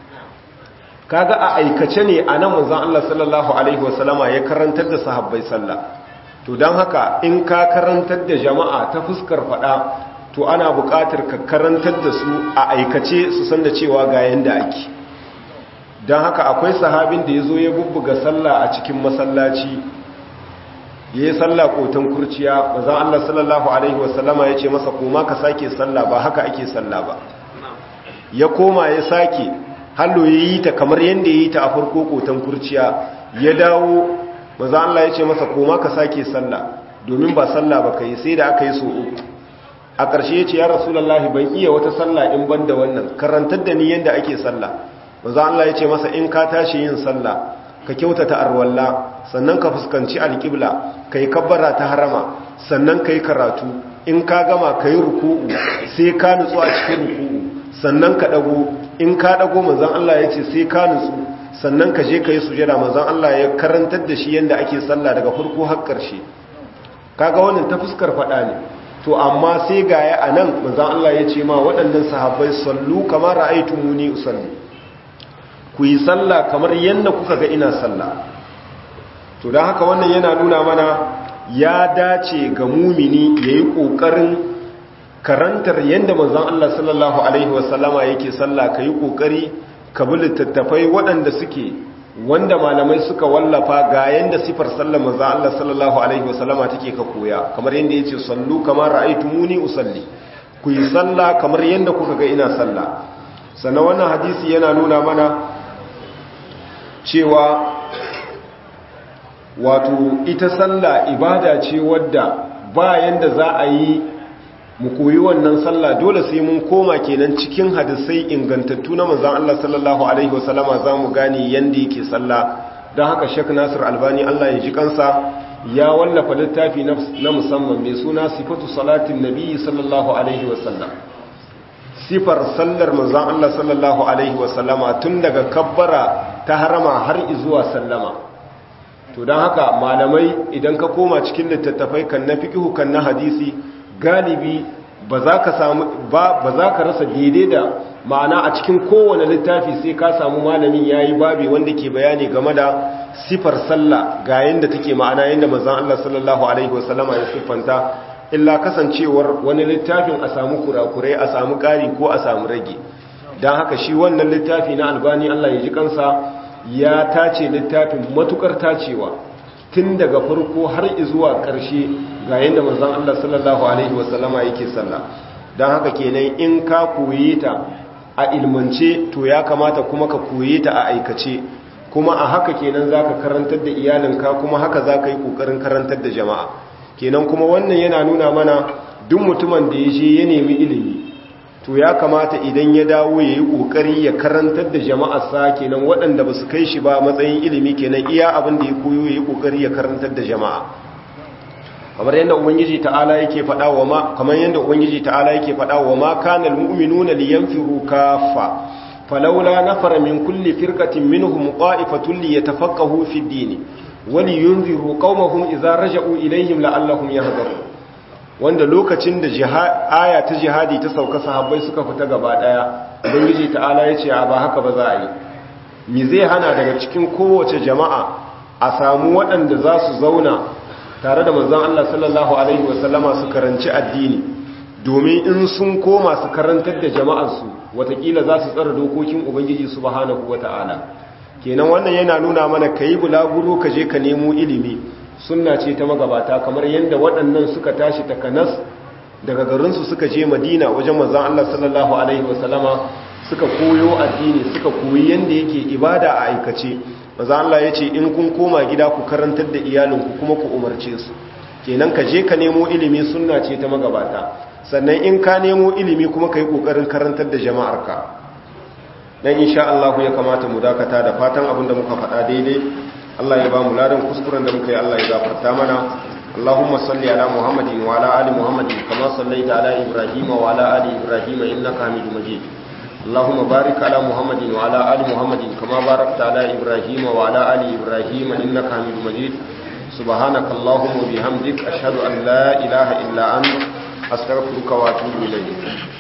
kaga a aikace ne anan manzan Allah sallallahu alaihi wasallama ya karantar da sahabbai sallah to don haka in ka karantar da jama'a ta fuskar fada to ana buƙatar ka karantar da su a aikace su san da cewa ga yanda ake don haka akwai sahabin da ya zo ya bubbuga sallah a cikin masallaci ya yi sallah koton kurciya maza Allah sallallahu Alaihi wasallama ya ce masa koma ka sake sallah ba haka ake sallah ba ya koma ya sake hallo ya yi ta kamar yadda ya yi ta a farko koton kurciya ya dawo maza Allah ya ce masa koma ka sake sallah domin ba sallah ba kai sai da aka yi so uku a ƙarshe ya ce ya rasulallahi ban iya wata sallah in ban da wannan karantar da ni yadda ake sallah maza Allah ya ce masa in ka tashi yin sallah ka kyautata arwalla sannan ka fuskanci alƙibla ka yi kabbara ta harama sannan ka yi karatu in ka gama ka yi ruku'u sai ka nutsu a cikin ruku'u sannan ka ɗago in ka ɗago manzan Allah ya ce sai ka nutsu sannan ka je ka yi sujada manzan Allah ya karantar da shi yadda ake sallah daga farko har ƙarshe kaga wannan ta fuskar faɗa ne to amma sai ga ya a nan manzan Allah ya ce ma waɗannan sahabbai sallu kamar ra'aitu muni usalli ku yi sallah kamar yadda kuka ga ina sallah to don haka wannan yana nuna mana ya dace ga mumini ya yi ƙoƙarin karantar yadda manzan Allah sallallahu Alaihi wasallama yake sallah ka yi ƙoƙari ka bi littattafai waɗanda suke wanda malamai suka wallafa ga yanda sifar sallar manzo Allah sallallahu alaihi wasallama take ka koya kamar yanda yace sallu kamar ra'aytumuni usalli ku yi sallah kamar yanda kuka ga ina sallah sannan wannan hadisi yana nuna mana cewa wato ita sallah ibada ce wadda ba yanda za a yi mu koyi wannan sallah dole sai mun koma kenan cikin hadisai ingantattu na manzon Allah sallallahu alaihi wasallama zamu gane yanda yake sallah dan haka Sheikh Nasir Albani Allah ya ji kansa ya wallafa littafi na musamman mai suna sifatu salatin nabi sallallahu alaihi wasallam sifar sallar manzon Allah sallallahu alaihi wasallama tun daga kabbara ta harama har zuwa sallama to dan haka malamai idan ka koma cikin littattafai kan na fiqhu kan na hadisi galibi ba za ka samu ba ba za ka rasa daidai da ma'ana a cikin kowane littafi sai ka samu malamin yayi babi wanda ke bayani game da sifar sallah ga yanda take ma'ana yanda manzon Allah sallallahu alaihi wasallama ya siffanta illa kasancewar wani littafin a samu kurakurai a samu ƙari ko a samu rage don haka shi wannan littafi na albani Allah ya ji kansa ya tace littafin matukar tacewa tun daga farko har zuwa ƙarshe ga yadda manzon Allah sallallahu alaihi wasallama yake sallah don haka kenan in ka koye ta a ilmance to ya kamata kuma ka koye ta a aikace kuma a haka kenan zaka karantar da iyalinka kuma haka zaka yi kokarin karantar da jama'a kenan kuma wannan yana nuna mana duk mutumin da ya je ya nemi ilimi to ya kamata idan ya dawo ya yi ƙoƙari ya karantar da jama'arsa kenan waɗanda ba su kai shi ba matsayin ilimi kenan iya abin da ya koyo ya yi ƙoƙari ya karantar da jama'a kamar yadda ubangiji ta'ala yake faɗa wa ma kamar yadda ubangiji ta'ala yake faɗa wa ma kana almu'minuna liyanfiru kaffa falawla nafara min kulli firqatin minhum qa'ifatun liyatafaqahu fi ad-din wa liyunziru qaumahum idza raja'u ilayhim la'allahum yahdharun wanda lokacin da aya ta jihadi ta sauka sahabbai suka fita gaba daya ubangiji ta'ala ya ce ba haka ba za a yi mi zai hana daga cikin kowace jama'a a samu waɗanda za su zauna tare da manzon Allah sallallahu alaihi wasallama su karanci addini domin in sun koma su karantar da jama'arsu watakila za su tsara dokokin ubangiji subhanahu wata'ala kenan wannan yana nuna mana kayi bulaguro ka je ka nemo ilimi sunna ce ta magabata kamar yadda waɗannan suka tashi takanas daga garinsu suka je madina wajen manzan Allah sallallahu Alaihi wasallama suka koyo addini suka koyi yadda yake ibada a aikace manzan Allah ya ce in kun koma gida ku karantar da iyalinku kuma ku umarce su kenan ka je ka nemo ilimi sunna ce ta magabata sannan in ka nemo ilimi kuma ka yi ƙoƙarin karantar da jama'arka dan insha Allah ya kamata mu dakata da fatan abin da muka faɗa daidai Allah ya ba mu ladan kuskuren da muka yi Allah ya gafarta mana Allahumma salli ala Muhammadin wa ala ali Muhammadin kama sallaita ala Ibrahim wa ala ali Ibrahim innaka Hamidum Majid Allahumma barik ala Muhammadin wa ala ali Muhammadin kama barakta ala Ibrahim wa ala ali Ibrahim innaka Hamidum Majid subhanaka Allahumma bihamdik ashhadu an la ilaha illa anta astaghfiruka wa atubu ilayk